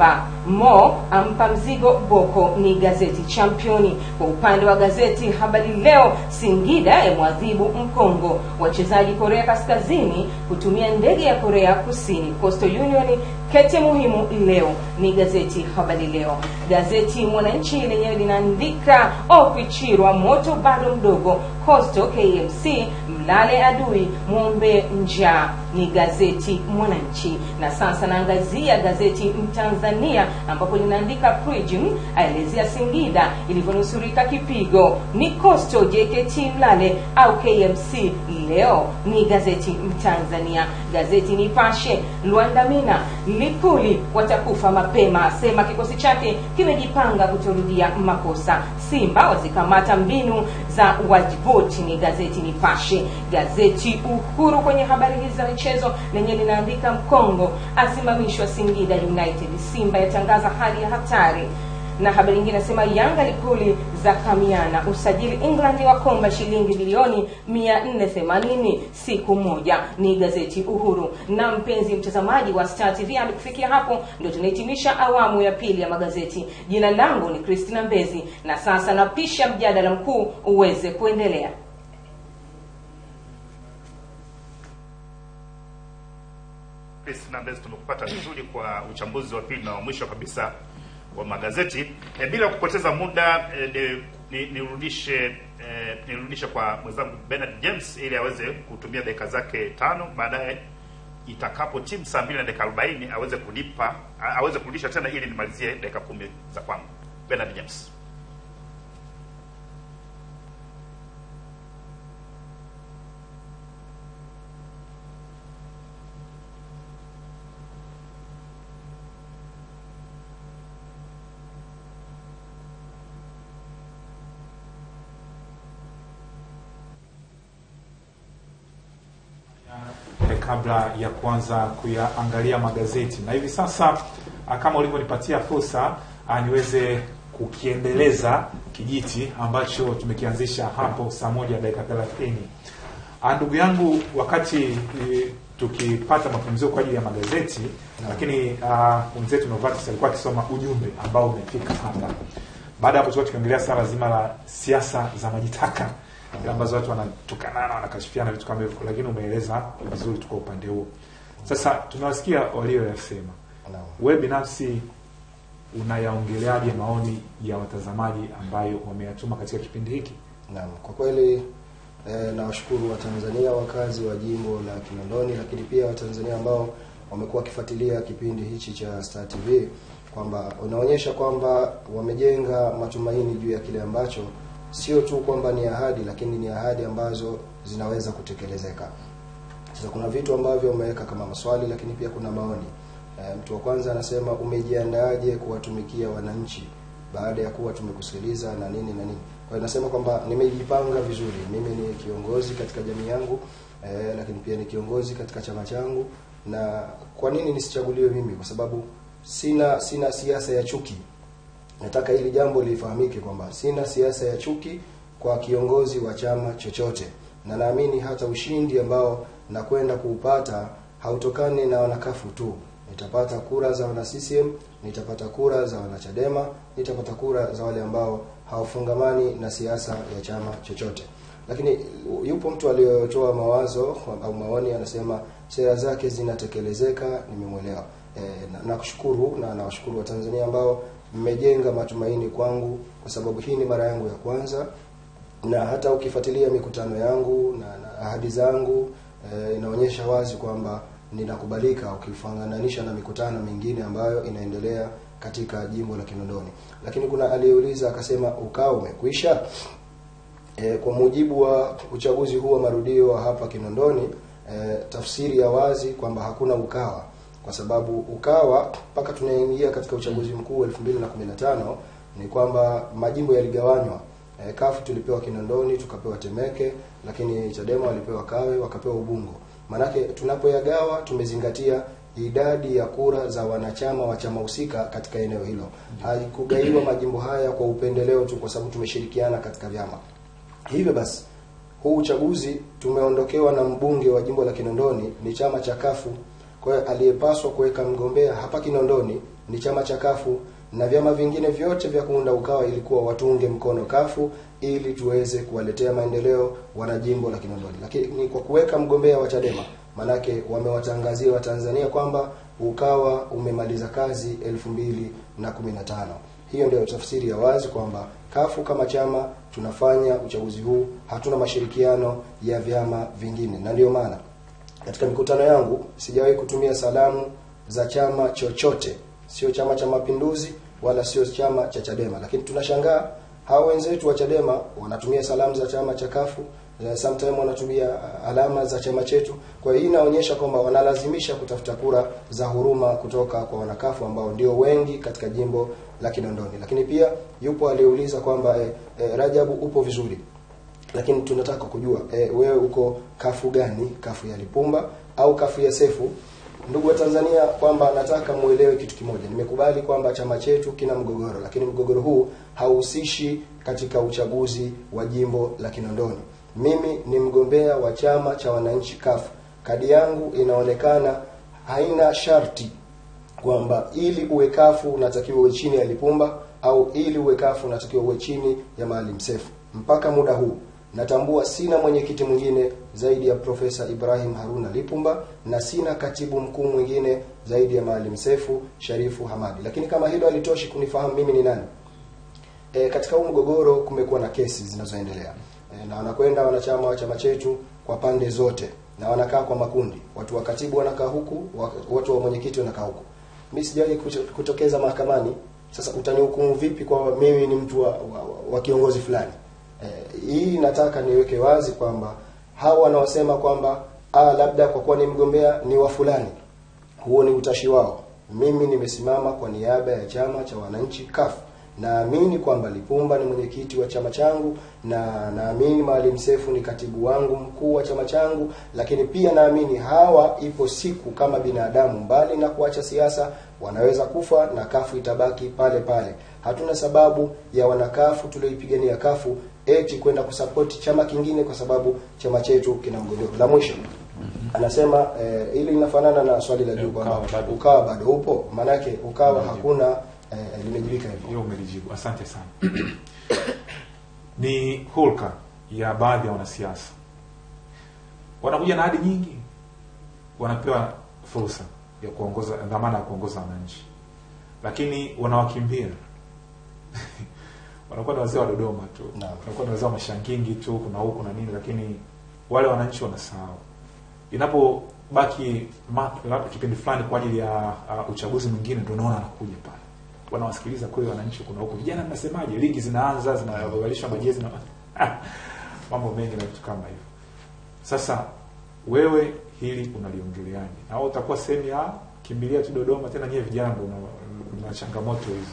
Mo ampa mzigo Boko ni gazeti Championi. Kwa upande wa gazeti Habari Leo, Singida yamwadhibu Mkongo. Wachezaji Korea Kaskazini kutumia ndege ya Korea Kusini. Coastal Union kete muhimu leo ni gazeti Habari Leo. Gazeti Mwananchi lenyewe linaandika Opichirwa moto bado mdogo, Coastal KMC mlale adui mwombe njaa, ni gazeti Mwananchi. Na sasa naangazia gazeti Mtanzania ambapo linaandika Prijim aelezea Singida ilivyonusurika kipigo, ni Coastal JKT mlale au KMC leo, ni gazeti Mtanzania. Gazeti Nipashe Luandamina Lipuli watakufa mapema, asema kikosi chake kimejipanga kutorudia makosa. Simba wazikamata mbinu za wajiboti, ni gazeti Nipashe. Gazeti Uhuru kwenye habari hizi za michezo lenye linaandika Mkongo asimamishwa Singida United, Simba yatangaza hali ya hatari na habari nyingine nasema Yanga Lipuli za kamiana usajili England wakomba shilingi bilioni 480 siku moja, ni gazeti Uhuru. Na mpenzi mtazamaji wa Star TV, hadi kufikia hapo ndio tunahitimisha awamu ya pili ya magazeti. Jina langu ni Christina Mbezi, na sasa napisha mjadala mkuu uweze kuendelea. Christina Mbezi, tumekupata vizuri kwa uchambuzi wa pili na wa mwisho kabisa wa magazeti. E, bila kupoteza muda e, de, ni, nirudishe e, nirudishe kwa mwenzangu Bernard James ili aweze kutumia dakika zake tano, baadaye itakapo timu saa mbili na dakika arobaini aweze kunipa a- aweze kurudisha tena ili nimalizie dakika kumi za kwangu. Bernard James. eh, kabla ya kuanza kuyaangalia magazeti na hivi sasa ah, kama ulivyonipatia fursa ah, niweze kukiendeleza kijiti ambacho tumekianzisha hapo saa moja dakika thelathini Ah, ndugu yangu wakati eh, tukipata mapumziko kwa ajili ya magazeti lakini ah, mwenzetu Novatus alikuwa akisoma ujumbe ambao umefika hapa baada ya hapo tulikuwa tukiongelea swala zima la siasa za majitaka ile ambazo watu wanatukanana wanakashifiana vitu kama hivyo lakini umeeleza vizuri tu kwa upande huo sasa tunawasikia walioyasema Naam. wewe binafsi unayaongeleaje maoni ya watazamaji ambayo wameyatuma katika kipindi hiki Naam, kwa kweli eh, nawashukuru Watanzania wakazi wa jimbo la Kinondoni, lakini pia Watanzania ambao wamekuwa wakifuatilia kipindi hichi cha Star TV kwamba unaonyesha kwamba wamejenga matumaini juu ya kile ambacho sio tu kwamba ni ahadi, lakini ni ahadi ambazo zinaweza kutekelezeka. Sasa kuna vitu ambavyo umeweka kama maswali, lakini pia kuna maoni. E, mtu wa kwanza anasema umejiandaaje kuwatumikia wananchi baada ya kuwa tumekusikiliza na nini na nini. Kwa hiyo nasema kwamba nimejipanga vizuri. Mimi ni kiongozi katika jamii yangu e, lakini pia ni kiongozi katika chama changu. Na kwa nini nisichaguliwe mimi? Kwa sababu sina sina siasa ya chuki nataka hili jambo lifahamike kwamba sina siasa ya chuki kwa kiongozi wa chama chochote, na naamini hata ushindi ambao nakwenda kuupata hautokani na wanakafu tu. Nitapata kura za wana CCM, nitapata kura za wana Chadema, nitapata kura za wale ambao hawafungamani na siasa ya chama chochote. Lakini yupo mtu aliyotoa mawazo au maoni, anasema sera zake zinatekelezeka. Nimemwelewa e, na nakushukuru na nawashukuru Watanzania ambao mmejenga matumaini kwangu, kwa sababu hii ni mara yangu ya kwanza, na hata ukifuatilia mikutano yangu na, na ahadi zangu e, inaonyesha wazi kwamba ninakubalika ukifananisha na mikutano mingine ambayo inaendelea katika jimbo la Kinondoni. Lakini kuna aliyeuliza akasema, ukao umekwisha? E, kwa mujibu wa uchaguzi huu wa marudio wa hapa Kinondoni e, tafsiri ya wazi kwamba hakuna ukawa kwa sababu ukawa mpaka tunaingia katika uchaguzi mkuu wa 2015 ni kwamba majimbo yaligawanywa. E, kafu tulipewa Kinondoni, tukapewa Temeke, lakini Chadema walipewa Kawe, wakapewa Ubungo. Manake tunapoyagawa tumezingatia idadi ya kura za wanachama wa chama husika katika eneo hilo. Haikugaiwa majimbo haya kwa upendeleo tu, kwa sababu tumeshirikiana katika vyama. Hivyo basi huu uchaguzi tumeondokewa na mbunge wa jimbo la Kinondoni ni chama cha kafu kwa hiyo aliyepaswa kuweka mgombea hapa Kinondoni ni chama cha kafu na vyama vingine vyote vya kuunda ukawa ilikuwa watunge mkono kafu ili tuweze kuwaletea maendeleo wanajimbo la Kinondoni, lakini kwa kuweka mgombea wa Chadema, manake wamewatangazia Watanzania kwamba ukawa umemaliza kazi elfu mbili na kumi na tano. Hiyo ndio tafsiri ya wazi kwamba kafu kama chama tunafanya uchaguzi huu, hatuna mashirikiano ya vyama vingine, na ndio maana katika mikutano yangu sijawahi kutumia salamu za chama chochote, sio Chama cha Mapinduzi wala sio chama cha Chadema, lakini tunashangaa hao wenzetu wa Chadema wanatumia salamu za chama cha kafu sometime wanatumia alama za chama chetu. Kwa hiyo hii inaonyesha kwamba wanalazimisha kutafuta kura za huruma kutoka kwa wanakafu ambao ndio wengi katika jimbo la Kinondoni. Lakini pia yupo aliyeuliza kwamba eh, eh, Rajabu upo vizuri, lakini tunataka kujua eh, wewe uko kafu gani? Kafu ya Lipumba au kafu ya Sefu? Ndugu wa Tanzania, kwamba nataka muelewe kitu kimoja. Nimekubali kwamba chama chetu kina mgogoro, lakini mgogoro huu hauhusishi katika uchaguzi wa jimbo la Kinondoni. Mimi ni mgombea wa chama cha wananchi kafu. Kadi yangu inaonekana haina sharti kwamba ili uwe kafu unatakiwa uwe chini ya Lipumba au ili uwe kafu unatakiwa uwe chini ya Maalim Seif. Mpaka muda huu natambua sina mwenyekiti mwingine zaidi ya Profesa Ibrahim Haruna Lipumba na sina katibu mkuu mwingine zaidi ya Maalim Sefu Sharifu Hamadi. Lakini kama hilo halitoshi kunifahamu mimi ni nani, e, katika huu mgogoro kumekuwa na kesi zinazoendelea e, na wanakwenda wanachama wa chama chetu kwa pande zote na wanakaa kwa makundi, watu wa katibu wanakaa huku, watu wa mwenyekiti wanakaa huku. Mimi sijawahi kutokeza mahakamani. Sasa utanihukumu vipi kwa mimi ni mtu wa, wa, wa kiongozi fulani? Eh, hii nataka niweke wazi kwamba hawa wanaosema kwamba ah, labda kwa kuwa ni mgombea ni wa fulani, huo ni utashi wao. Mimi nimesimama kwa niaba ya chama cha wananchi CUF. Naamini kwamba Lipumba ni mwenyekiti wa chama changu na naamini Maalim Sefu ni katibu wangu mkuu wa chama changu, lakini pia naamini hawa, ipo siku kama binadamu, mbali na kuacha siasa, wanaweza kufa na kafu itabaki pale pale. Hatuna sababu ya wanakafu tulioipigania kafu eti kwenda kusapoti chama kingine kwa sababu chama chetu kina mgogoro. La mwisho anasema eh, ili linafanana na swali la juu kwamba Ukawa bado. ukawa bado upo, maanake ukawa hakuna eh, limejibika hivyo. hiyo umelijibu asante sana ni hulka ya baadhi ya wanasiasa wanakuja na ahadi nyingi wanapewa fursa ya kuongoza dhamana ya kuongoza wananchi lakini wanawakimbia wanakuwa ni wazee wa dodoma tu Naam. wanakuwa ni wazee wa mashangingi tu kuna huku na nini lakini wale wananchi wanasahau inapobaki ma- labda kipindi fulani kwa ajili ya uh, uchaguzi mwingine ndio unaona anakuja pale wanawasikiliza kweli wananchi kuna huku vijana mnasemaje ligi zinaanza zinavalishwa majezi na mambo mengi na vitu kama hivyo sasa wewe hili unaliongeleaje na wewe utakuwa sehemu ya kimbilia tu dodoma tena nyie vijana ndo mna- mna changamoto hizi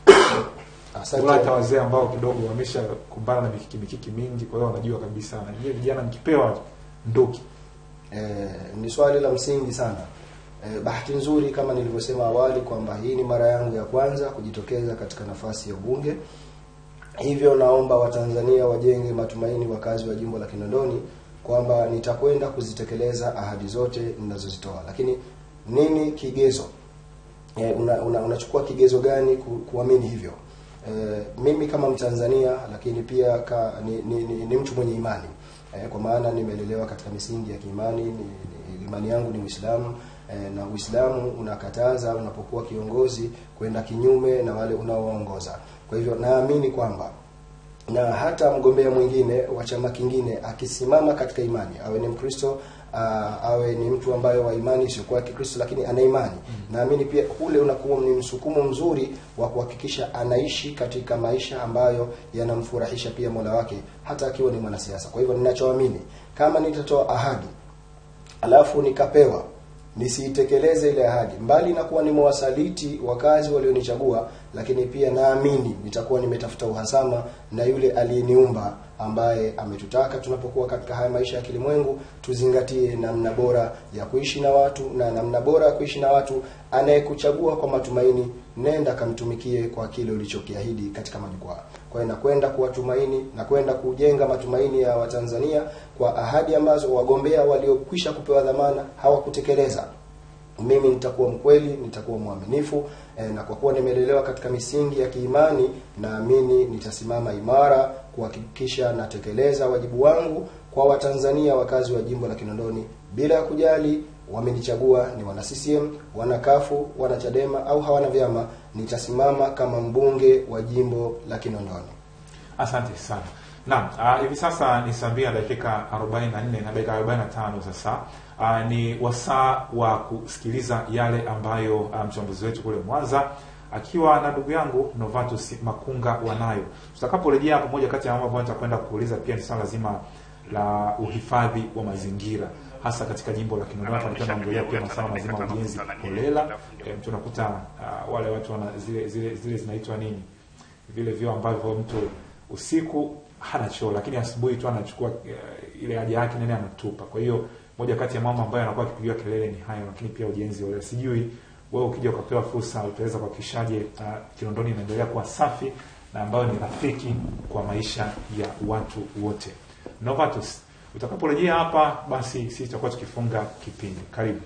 Asante. Wala hata wazee ambao kidogo wameshakumbana na mikiki mikiki mingi kwa hiyo wanajua kabisa na nyie vijana mkipewa nduki Eh, ni swali la msingi sana. Eh, bahati nzuri kama nilivyosema awali kwamba hii ni mara yangu ya kwanza kujitokeza katika nafasi ya ubunge. Hivyo naomba Watanzania wajenge matumaini wakazi wa jimbo la Kinondoni kwamba nitakwenda kuzitekeleza ahadi zote ninazozitoa. Lakini nini kigezo? Eh, una, una, unachukua kigezo gani ku, kuamini hivyo? Eh, mimi kama Mtanzania lakini pia ka, ni, ni, ni, ni mtu mwenye imani eh, kwa maana nimelelewa katika misingi ya kiimani ni, ni, imani yangu ni Uislamu eh, na Uislamu unakataza unapokuwa kiongozi kwenda kinyume na wale unaowaongoza. Kwa hivyo naamini kwamba na hata mgombea mwingine wa chama kingine akisimama katika imani, awe ni Mkristo uh, awe ni mtu ambaye wa imani isiyokuwa ya Kikristo, lakini ana imani naamini pia ule unakuwa ni msukumo mzuri wa kuhakikisha anaishi katika maisha ambayo yanamfurahisha pia Mola wake, hata akiwa ni mwanasiasa. Kwa hivyo ninachoamini, kama nitatoa ahadi alafu nikapewa nisiitekeleze ile ahadi, mbali na kuwa nimewasaliti wakazi walionichagua, lakini pia naamini nitakuwa nimetafuta uhasama na yule aliyeniumba ambaye ametutaka tunapokuwa katika haya maisha ya kilimwengu tuzingatie namna bora ya kuishi na watu, na namna bora ya kuishi na watu, anayekuchagua kwa matumaini, nenda kamtumikie kwa kile ulichokiahidi katika majukwaa. Kwa hiyo nakwenda kuwatumaini na kwenda kujenga matumaini ya Watanzania kwa ahadi ambazo wagombea waliokwisha kupewa dhamana hawakutekeleza mimi nitakuwa mkweli, nitakuwa mwaminifu e, na kwa kuwa nimelelewa katika misingi ya kiimani, naamini nitasimama imara kuhakikisha natekeleza wajibu wangu kwa Watanzania wakazi wa jimbo la Kinondoni bila ya kujali wamenichagua ni wana CCM, wana kafu, wana Chadema au hawana vyama, nitasimama kama mbunge wa jimbo la Kinondoni. Asante sana. Naam, uh, hivi sasa ni saa mbili na dakika 44 na dakika 45 sasa. Uh, ni wasaa wa kusikiliza yale ambayo uh, mchambuzi wetu kule Mwanza akiwa na ndugu yangu Novatus Makunga wanayo. Tutakaporejea hapo, moja kati ya mambo ambayo nitakwenda kuuliza pia ni swala zima la uhifadhi wa mazingira hasa katika jimbo la Kinondoni. Hapa nilikuwa naongelea pia masuala mazima ya ujenzi holela. E, mtu unakuta uh, wale watu wana zile zile zile zinaitwa nini, vile vyoo ambavyo mtu usiku hana choo, lakini asubuhi tu anachukua uh, ile haja yake nene anatupa. Kwa hiyo moja kati ya mambo ambayo yanakuwa akipigiwa kelele ni hayo, lakini pia ujenzi holela. Sijui wewe ukija ukapewa fursa utaweza kuhakikishaje uh, Kinondoni inaendelea kuwa safi na ambayo ni rafiki kwa maisha ya watu wote. Novatus, utakaporejea hapa basi sisi tutakuwa tukifunga kipindi. Karibu.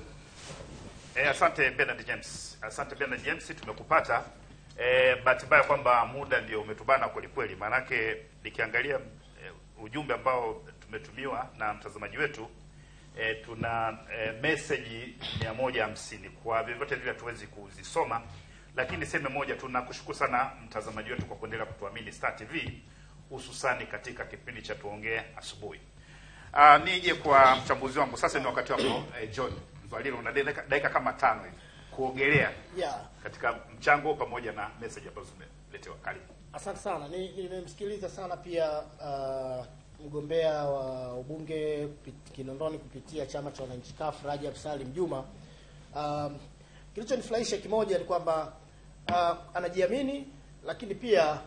Eh, asante Bernard James. Asante Bernard James, tumekupata. Eh, bahati mbaya kwamba muda ndio umetubana kweli kweli, maanake nikiangalia eh, ujumbe ambao tumetumiwa na mtazamaji wetu eh, tuna eh, message mia moja hamsini kwa vyovyote vile hatuwezi kuzisoma, lakini seme moja, tunakushukuru sana mtazamaji wetu kwa kuendelea kutuamini Star TV, hususani katika kipindi cha tuongee asubuhi. Uh, nije kwa mchambuzi wangu sasa. Ni wakati wako eh, John Mvalilo, una dakika dakika kama tano hivi kuogelea Yeah. katika mchango pamoja na message ambazo zimeletewa. Karibu. Asante sana. Ni- Nimemsikiliza sana pia uh, mgombea wa ubunge kupi- Kinondoni kupitia chama cha wananchi CUF Rajab Salim Juma. Um, kilichonifurahisha kimoja ni kwamba uh, anajiamini, lakini pia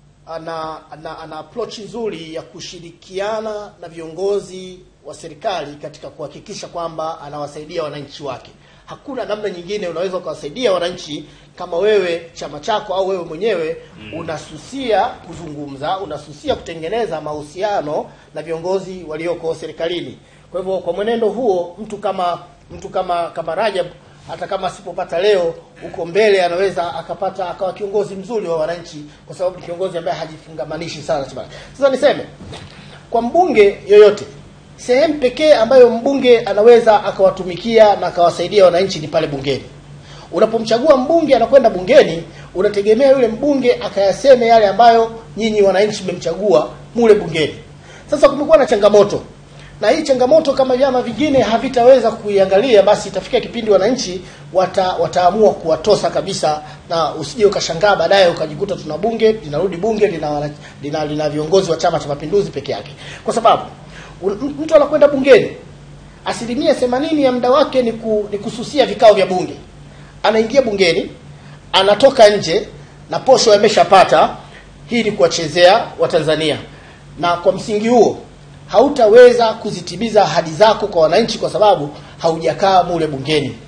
ana, ana, ana approach nzuri ya kushirikiana na viongozi wa serikali katika kuhakikisha kwamba anawasaidia wananchi wake. Hakuna namna nyingine unaweza ukawasaidia wananchi kama wewe chama chako au wewe mwenyewe unasusia kuzungumza, unasusia kutengeneza mahusiano na viongozi walioko serikalini. Kwa hivyo kwa mwenendo huo, mtu kama mtu kama kama Rajab hata kama asipopata leo, huko mbele anaweza akapata akawa kiongozi mzuri wa wananchi, kwa sababu ni kiongozi ambaye hajifungamanishi sana na chama. Sasa niseme kwa mbunge yoyote, sehemu pekee ambayo mbunge anaweza akawatumikia na akawasaidia wananchi ni pale bungeni. Unapomchagua mbunge anakwenda bungeni, unategemea yule mbunge akayaseme yale ambayo nyinyi wananchi mmemchagua mule bungeni. Sasa kumekuwa na changamoto na hii changamoto kama vyama vingine havitaweza kuiangalia, basi itafikia kipindi wananchi wata, wataamua kuwatosa kabisa, na usije ukashangaa baadaye ukajikuta tuna bunge linarudi bunge lina, wana- lina, lina viongozi wa Chama cha Mapinduzi peke yake, kwa sababu un- mtu anakwenda bungeni asilimia themanini ya muda wake ni, ku, ni kususia vikao vya bunge. Anaingia bungeni, anatoka nje na posho ameshapata. Hii ni kuwachezea Watanzania, na kwa msingi huo hautaweza kuzitimiza ahadi zako kwa wananchi, kwa sababu haujakaa mule bungeni.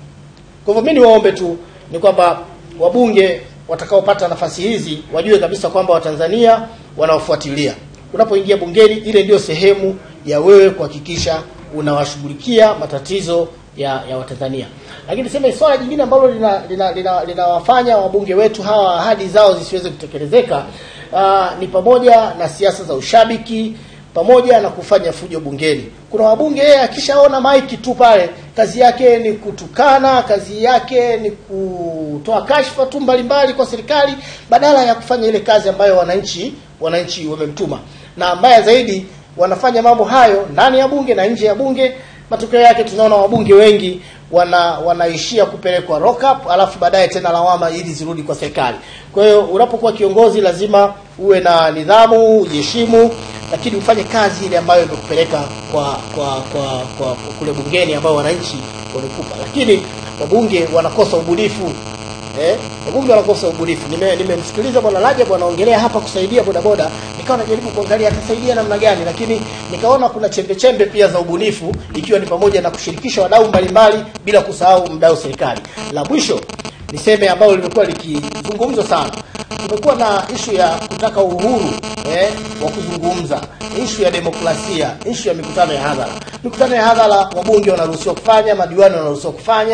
Kwa hivyo mimi niwaombe tu ni kwamba wabunge watakaopata nafasi hizi wajue kabisa kwamba Watanzania wanaofuatilia. Unapoingia bungeni, ile ndio sehemu ya wewe kuhakikisha unawashughulikia matatizo ya, ya Watanzania. Lakini sema swala jingine ambalo linawafanya lina, lina, linawafanya wabunge wetu hawa ahadi zao zisiweze kutekelezeka uh, ni pamoja na siasa za ushabiki pamoja na kufanya fujo bungeni. Kuna wabunge yeye akishaona maiki tu pale, kazi yake ni kutukana, kazi yake ni kutoa kashfa tu mbalimbali kwa serikali, badala ya kufanya ile kazi ambayo wananchi wananchi wamemtuma. Na mbaya zaidi, wanafanya mambo hayo ndani ya bunge na nje ya bunge. Matokeo yake tunaona wabunge wengi wana wanaishia kupelekwa lock up, alafu baadaye tena lawama ili zirudi kwa serikali. Kwa hiyo unapokuwa kiongozi lazima uwe na nidhamu, ujiheshimu, lakini ufanye kazi ile ambayo imekupeleka kwa kwa kwa, kwa, kwa kule bungeni ambayo wananchi wamekupa. Lakini wabunge wanakosa ubunifu. Eh, wabunge wanakosa ubunifu. Nime- Nimemsikiliza bwana Rajab anaongelea hapa kusaidia bodaboda, nikawa najaribu kuangalia atasaidia namna gani, lakini nikaona kuna chembe chembe pia za ubunifu, ikiwa ni pamoja na kushirikisha wadau mbalimbali bila kusahau mdau serikali. La mwisho niseme ambalo limekuwa likizungumzwa sana, kumekuwa na ishu ya kutaka uhuru eh, wa kuzungumza, ishu ya demokrasia, ishu ya mikutano ya hadhara. Mikutano ya hadhara wabunge wanaruhusiwa kufanya, madiwani wanaruhusiwa kufanya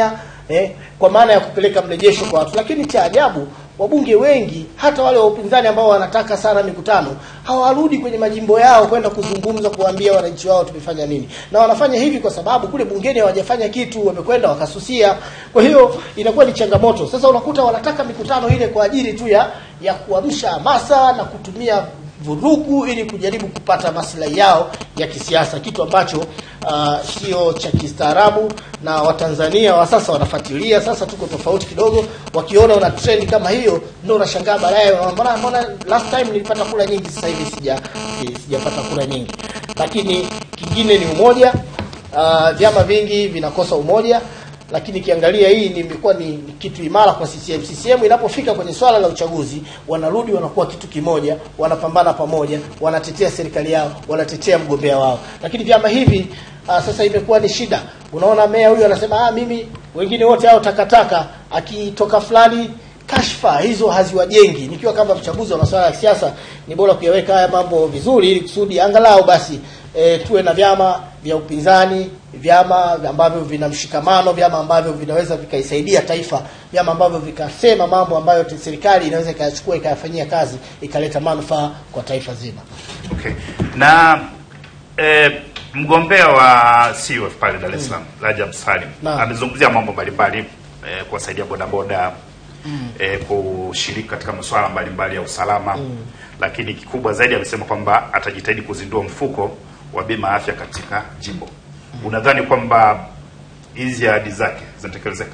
eh, kwa maana ya kupeleka mrejesho kwa watu. Lakini cha ajabu wabunge wengi hata wale wa upinzani ambao wanataka sana mikutano hawarudi kwenye majimbo yao kwenda kuzungumza kuwaambia wananchi wao tumefanya nini, na wanafanya hivi kwa sababu kule bungeni hawajafanya kitu, wamekwenda wakasusia. Kwa hiyo inakuwa ni changamoto. Sasa unakuta wanataka mikutano ile kwa ajili tu ya ya kuamsha hamasa na kutumia vurugu ili kujaribu kupata maslahi yao ya kisiasa, kitu ambacho uh, sio cha kistaarabu, na Watanzania wa sasa wanafuatilia. Sasa tuko tofauti kidogo, wakiona una trend kama hiyo, ndio unashangaa baadaye, mbona mbona last time nilipata kura nyingi, sasa hivi sija si- sijapata kura nyingi. Lakini kingine ni umoja. Uh, vyama vingi vinakosa umoja lakini kiangalia hii ni imekuwa ni ni kitu imara kwa CCM. CCM inapofika kwenye swala la uchaguzi, wanarudi wanakuwa kitu kimoja, wanapambana pamoja, wanatetea serikali yao, wanatetea mgombea wao. Lakini vyama hivi uh, sasa imekuwa ni shida. Unaona meya huyu anasema ah, mimi wengine wote hao takataka, akitoka fulani kashfa hizo haziwajengi. Nikiwa kama mchambuzi wa masuala ya siasa, ni bora kuyaweka haya mambo vizuri, ili kusudi angalau basi e, tuwe na vyama vya upinzani, vyama ambavyo vina mshikamano, vyama ambavyo vinaweza vikaisaidia taifa, vyama ambavyo vikasema mambo ambayo te- serikali inaweza ikayachukua ikayafanyia kazi, ikaleta manufaa kwa taifa zima. Okay. Na eh, mgombea wa CUF pale Dar es Salaam Rajab Salim Naam. amezungumzia mambo mbalimbali eh, kuwasaidia bodaboda eh, kushiriki katika masuala mbalimbali ya usalama lakini kikubwa zaidi amesema kwamba atajitahidi kuzindua mfuko wa bima ya afya katika jimbo. Unadhani kwamba hizi ahadi zake zinatekelezeka?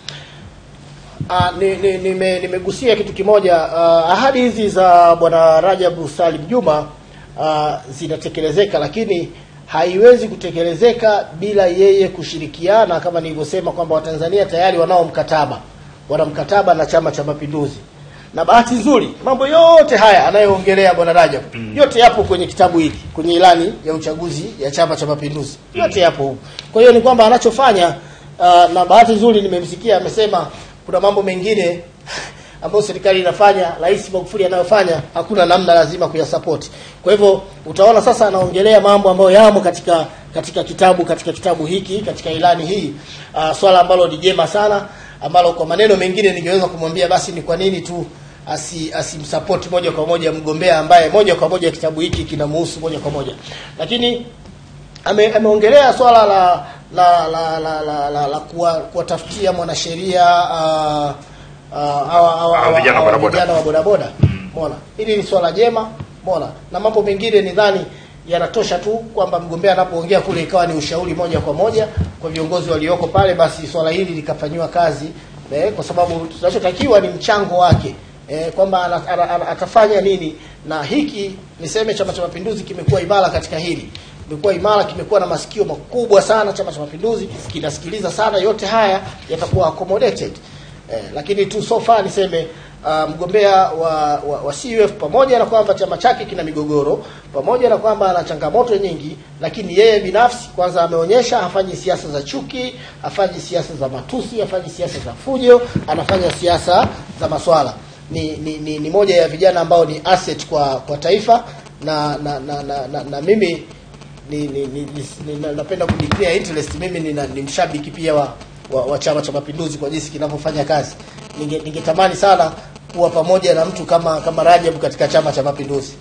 Ah, ni- ni- nime- nimegusia kitu kimoja. Ah, ahadi hizi za bwana Rajabu Salim Juma ah, zinatekelezeka, lakini haiwezi kutekelezeka bila yeye kushirikiana, kama nilivyosema kwamba Watanzania tayari wanao mkataba, wana mkataba na Chama cha Mapinduzi, na bahati nzuri mambo yote haya anayoongelea bwana Rajab yote yapo kwenye kitabu hiki, kwenye ilani ya uchaguzi ya Chama cha Mapinduzi, yote yapo huko. Kwa hiyo ni kwamba anachofanya ah, na bahati nzuri nimemsikia amesema kuna mambo mengine ambayo serikali inafanya, Rais Magufuli anayofanya, hakuna namna, lazima kuyasapoti. Kwa hivyo utaona sasa anaongelea mambo ambayo yamo katika katika kitabu katika kitabu hiki katika ilani hii, uh, swala ambalo ni jema sana, ambalo kwa maneno mengine ningeweza kumwambia basi ni kwa nini tu asi asimsapoti moja kwa moja mgombea ambaye moja kwa moja kitabu hiki kinamuhusu moja kwa moja, lakini ame, ameongelea swala la la la la, la, la, la kuwa- kuwatafutia mwanasheria uh, uh, hawa hawa- Hawa vijana hawa bodaboda. vijana wa bodaboda mona hili ni swala jema mona na mambo mengine nidhani yanatosha tu kwamba mgombea anapoongea kule ikawa ni ushauri moja kwa moja kwa viongozi walioko pale basi swala hili likafanyiwa kazi eh, kwa sababu tunachotakiwa ni mchango wake eh, kwamba ana- ana- ana- atafanya nini na hiki niseme chama cha mapinduzi kimekuwa imara katika hili kimekuwa imara kimekuwa na masikio makubwa sana chama cha mapinduzi kinasikiliza sana yote haya yatakuwa accommodated eh, lakini tu so far niseme uh, mgombea wa, wa, wa CUF pamoja na kwamba chama chake kina migogoro pamoja na kwamba ana changamoto nyingi lakini yeye binafsi kwanza ameonyesha hafanyi siasa za chuki hafanyi siasa za matusi hafanyi siasa za fujo anafanya siasa za maswala ni, ni, ni, ni moja ya vijana ambao ni asset kwa kwa taifa na na na, na, na, na mimi ni, ni, ni, ni, ni, na- napenda kudeclare interest mimi ni, ni mshabiki pia wa, wa, wa chama cha mapinduzi kwa jinsi kinavyofanya kazi Ninge- ningetamani sana kuwa pamoja na mtu kama kama Rajab katika chama cha mapinduzi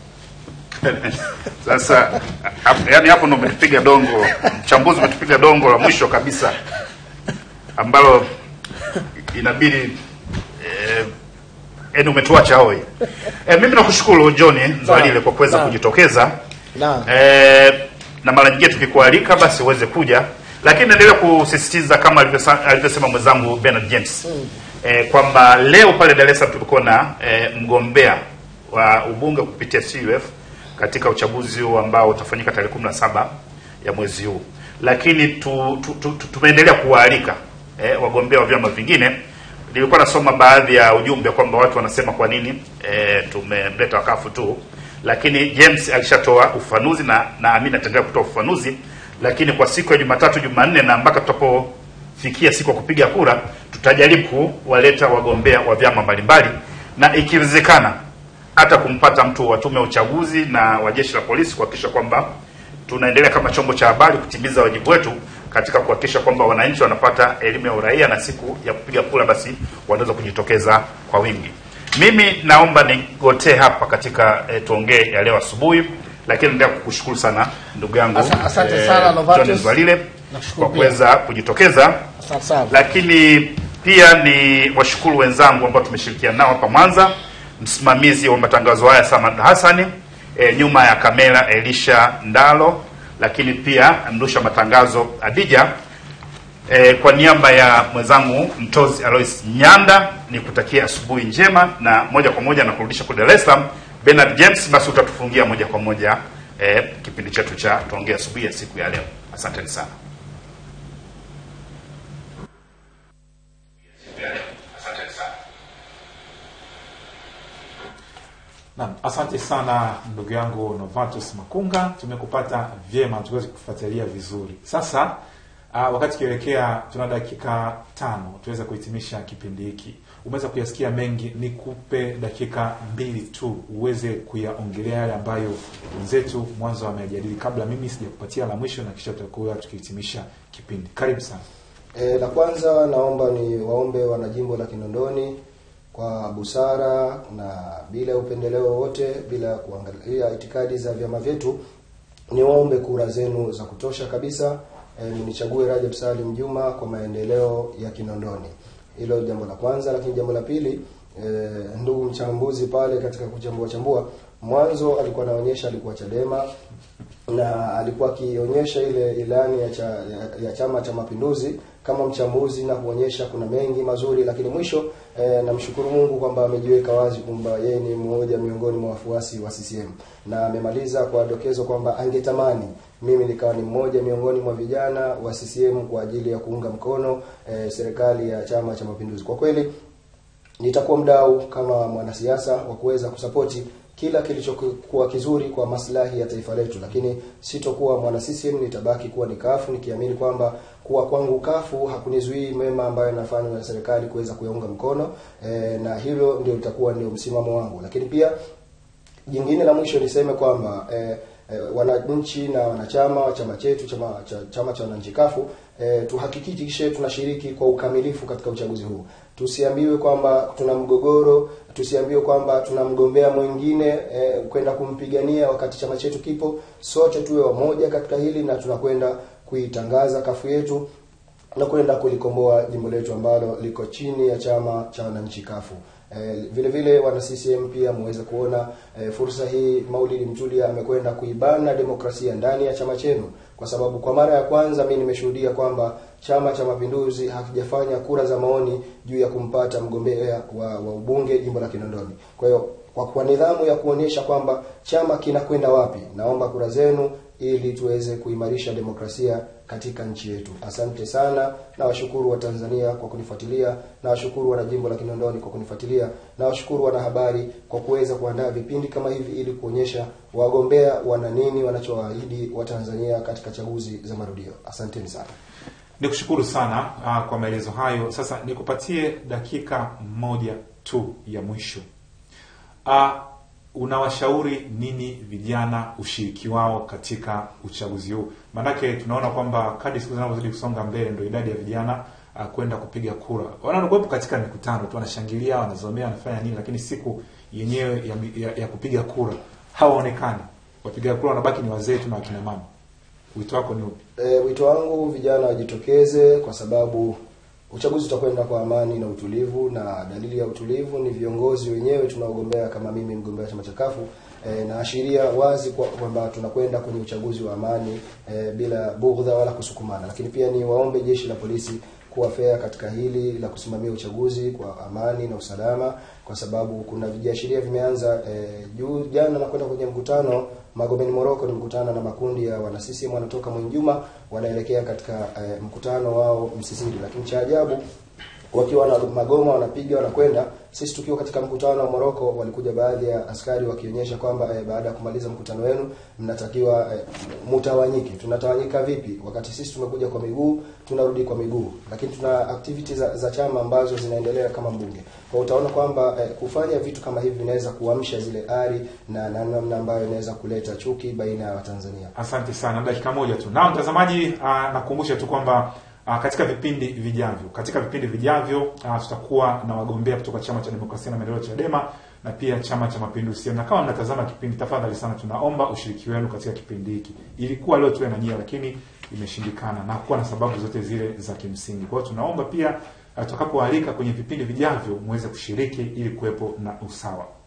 Sasa hap- yaani hapo ndo umetupiga dongo, mchambuzi umetupiga dongo la mwisho kabisa ambalo inabidi eh, yaani umetuacha hoi. Eh, mimi nakushukuru John Zwalile kwa kuweza Naam. kujitokeza Naam. eh, na mara nyingine tukikualika basi uweze kuja, lakini naendelea kusisitiza kama alivyosa- alivyosema mwenzangu Bernard James eh, kwamba leo pale Dar es Salaam tulikuwa na eh, mgombea wa ubunge kupitia CUF katika uchaguzi huu ambao utafanyika tarehe 17 ya mwezi huu, lakini tu, tu, tu, tu, tumeendelea kuwaalika eh, wagombea wa vyama vingine. Nilikuwa nasoma baadhi ya ujumbe kwamba watu wanasema kwa nini eh, tumemleta wakafu tu, lakini James alishatoa ufafanuzi na naamini ataendelea kutoa ufafanuzi, lakini kwa siku ya Jumatatu, Jumanne na mpaka tutapofikia siku ya kupiga kura, tutajaribu kuwaleta wagombea wa vyama mbalimbali na ikiwezekana hata kumpata mtu wa tume ya uchaguzi na wa jeshi la polisi kuhakikisha kwamba tunaendelea kama chombo cha habari kutimiza wajibu wetu katika kuhakikisha kwamba wananchi wanapata elimu ya uraia na siku ya kupiga kura basi wanaweza kujitokeza kwa wingi. Mimi naomba nigotee hapa katika e, tuongee ya leo asubuhi, lakini naendelea kukushukuru sana ndugu yangu Asa- asante sana, Novatus. John Zwalile Nakushukuru kwa pia. kuweza kujitokeza Asante sana. lakini pia ni washukuru wenzangu ambao tumeshirikiana nao hapa Mwanza, msimamizi wa matangazo haya Samad Hassani, e, nyuma ya kamera Elisha Ndalo, lakini pia mrusha matangazo Adija. E, kwa niaba ya mwenzangu Mtozi Alois Nyanda ni kutakia asubuhi njema, na moja kwa moja na kurudisha kwa Dar es Salaam. Bernard James, basi utatufungia moja kwa moja e, kipindi chetu cha tuongee asubuhi ya siku ya leo. Asanteni sana. Asanteni sana. Naam, asante sana ndugu yangu Novatus Makunga, tumekupata vyema, tuweze kufuatilia vizuri. Sasa uh, wakati kielekea, tuna dakika tano tuweze kuhitimisha kipindi hiki. Umeweza kuyasikia mengi, nikupe dakika mbili tu uweze kuyaongelea yale ambayo wenzetu mwanzo wamejadili, kabla mimi sijakupatia la mwisho, na kisha tutakuwa tukihitimisha kipindi. Karibu sana. E, la kwanza naomba ni waombe wanajimbo la Kinondoni kwa busara na bila upendeleo wowote, bila kuangalia itikadi za vyama vyetu, ni waombe kura zenu za kutosha kabisa. E, mnichague Rajab Salim Juma kwa maendeleo ya Kinondoni. Hilo jambo la kwanza, lakini jambo la pili e, ndugu mchambuzi pale katika kuchambua chambua mwanzo alikuwa anaonyesha alikuwa Chadema na alikuwa akionyesha ile ilani ya, cha, ya, ya Chama cha Mapinduzi kama mchambuzi na kuonyesha kuna mengi mazuri, lakini mwisho eh, namshukuru Mungu kwamba amejiweka wazi kwamba yeye ni mmoja miongoni mwa wafuasi wa CCM na amemaliza kwa dokezo kwamba angetamani mimi nikawa ni mmoja miongoni mwa vijana wa CCM kwa ajili ya kuunga mkono eh, serikali ya Chama cha Mapinduzi. Kwa kweli nitakuwa mdau kama mwanasiasa wa kuweza kusapoti kila kilichokuwa kizuri kwa maslahi ya taifa letu, lakini sitokuwa mwana CCM, nitabaki kuwa ni kafu nikiamini kwamba kuwa kwangu kafu hakunizuii mema ambayo yanafanywa na serikali kuweza kuyaunga mkono e, na hilo ndio litakuwa ndio msimamo wangu, lakini pia jingine la mwisho niseme kwamba eh, eh, wananchi na wanachama wa chama chetu chama cha chama cha wananchi kafu eh, tuhakikishe tunashiriki kwa ukamilifu katika uchaguzi huu. Tusiambiwe kwamba tuna mgogoro, tusiambiwe kwamba tuna mgombea mwingine eh, kwenda kumpigania wakati chama chetu kipo. Sote tuwe wamoja katika hili na tunakwenda kuitangaza kafu yetu na kwenda kulikomboa jimbo letu ambalo liko chini ya chama cha wananchi kafu. Eh, vile vile wana CCM pia muweze kuona eh, fursa hii. Maulidi Mtulia amekwenda kuibana demokrasia ndani ya chama chenu, kwa sababu kwa mara ya kwanza mimi nimeshuhudia kwamba Chama cha Mapinduzi hakijafanya kura za maoni juu ya kumpata mgombea wa, wa ubunge jimbo la Kinondoni. Kwa hiyo kwa, kwa nidhamu ya kuonyesha kwamba chama kinakwenda wapi, naomba kura zenu ili tuweze kuimarisha demokrasia katika nchi yetu. Asante sana, na washukuru wa Tanzania kwa kunifuatilia, na washukuru wana jimbo la Kinondoni kwa kunifuatilia, na washukuru wanahabari kwa kuweza kuandaa vipindi kama hivi ili kuonyesha wagombea wana nini wanachowaahidi Watanzania katika chaguzi za marudio. Asanteni sana. Nikushukuru sana uh, kwa maelezo hayo. Sasa nikupatie dakika moja tu ya mwisho. Uh, unawashauri nini vijana ushiriki wao katika uchaguzi huu? Maanake tunaona kwamba kadri siku zinavyozidi kusonga mbele, ndio idadi ya vijana uh, kwenda kupiga kura wanakuwepo katika mikutano tu, wanashangilia, wanazomea, wanafanya nini, lakini siku yenyewe ya, ya, ya kupiga kura hawaonekani. Wapiga kura wanabaki ni wazee tu na wakina mama. Wito wako ni upi? E, wito wangu vijana wajitokeze kwa sababu uchaguzi utakwenda kwa amani na utulivu, na dalili ya utulivu ni viongozi wenyewe tunaogombea, kama mimi mgombea chama cha kafu e, naashiria wazi kwa- kwamba tunakwenda kwenye uchaguzi wa amani e, bila bughdha wala kusukumana. Lakini pia ni waombe jeshi la polisi kuwa fair katika hili la kusimamia uchaguzi kwa amani na usalama, kwa sababu kuna viashiria vimeanza e, juu jana nakwenda kwenye mkutano Magomeni Moroko, ni mkutano na makundi ya wana CCM wanatoka Mwinjuma wanaelekea katika e, mkutano wao Msisiri, lakini cha ajabu wakiwa na magoma wanapiga wanakwenda sisi tukiwa katika mkutano wa Moroko, walikuja baadhi ya askari wakionyesha kwamba eh, baada ya kumaliza mkutano wenu mnatakiwa eh, mutawanyike. Tunatawanyika vipi wakati sisi tumekuja kwa miguu, tunarudi kwa miguu, lakini tuna activities za, za chama ambazo zinaendelea kama mbunge. Kwa utaona kwamba eh, kufanya vitu kama hivi vinaweza kuamsha zile ari na na namna ambayo inaweza kuleta chuki baina ya Watanzania. Asante sana, dakika moja tu. Na mtazamaji, ah, nakukumbusha tu kwamba ah, katika vipindi vijavyo, katika vipindi vijavyo ah, tutakuwa na wagombea kutoka Chama cha Demokrasia na Maendeleo Chadema na pia Chama cha Mapinduzi. Na kama mnatazama kipindi, tafadhali sana, tunaomba ushiriki wenu katika kipindi hiki. Ilikuwa leo tuwe na nyia, lakini imeshindikana na kuwa na sababu zote zile za kimsingi. Kwa hiyo tunaomba pia ah, tutakapoalika kwenye vipindi vijavyo muweze kushiriki ili kuwepo na usawa.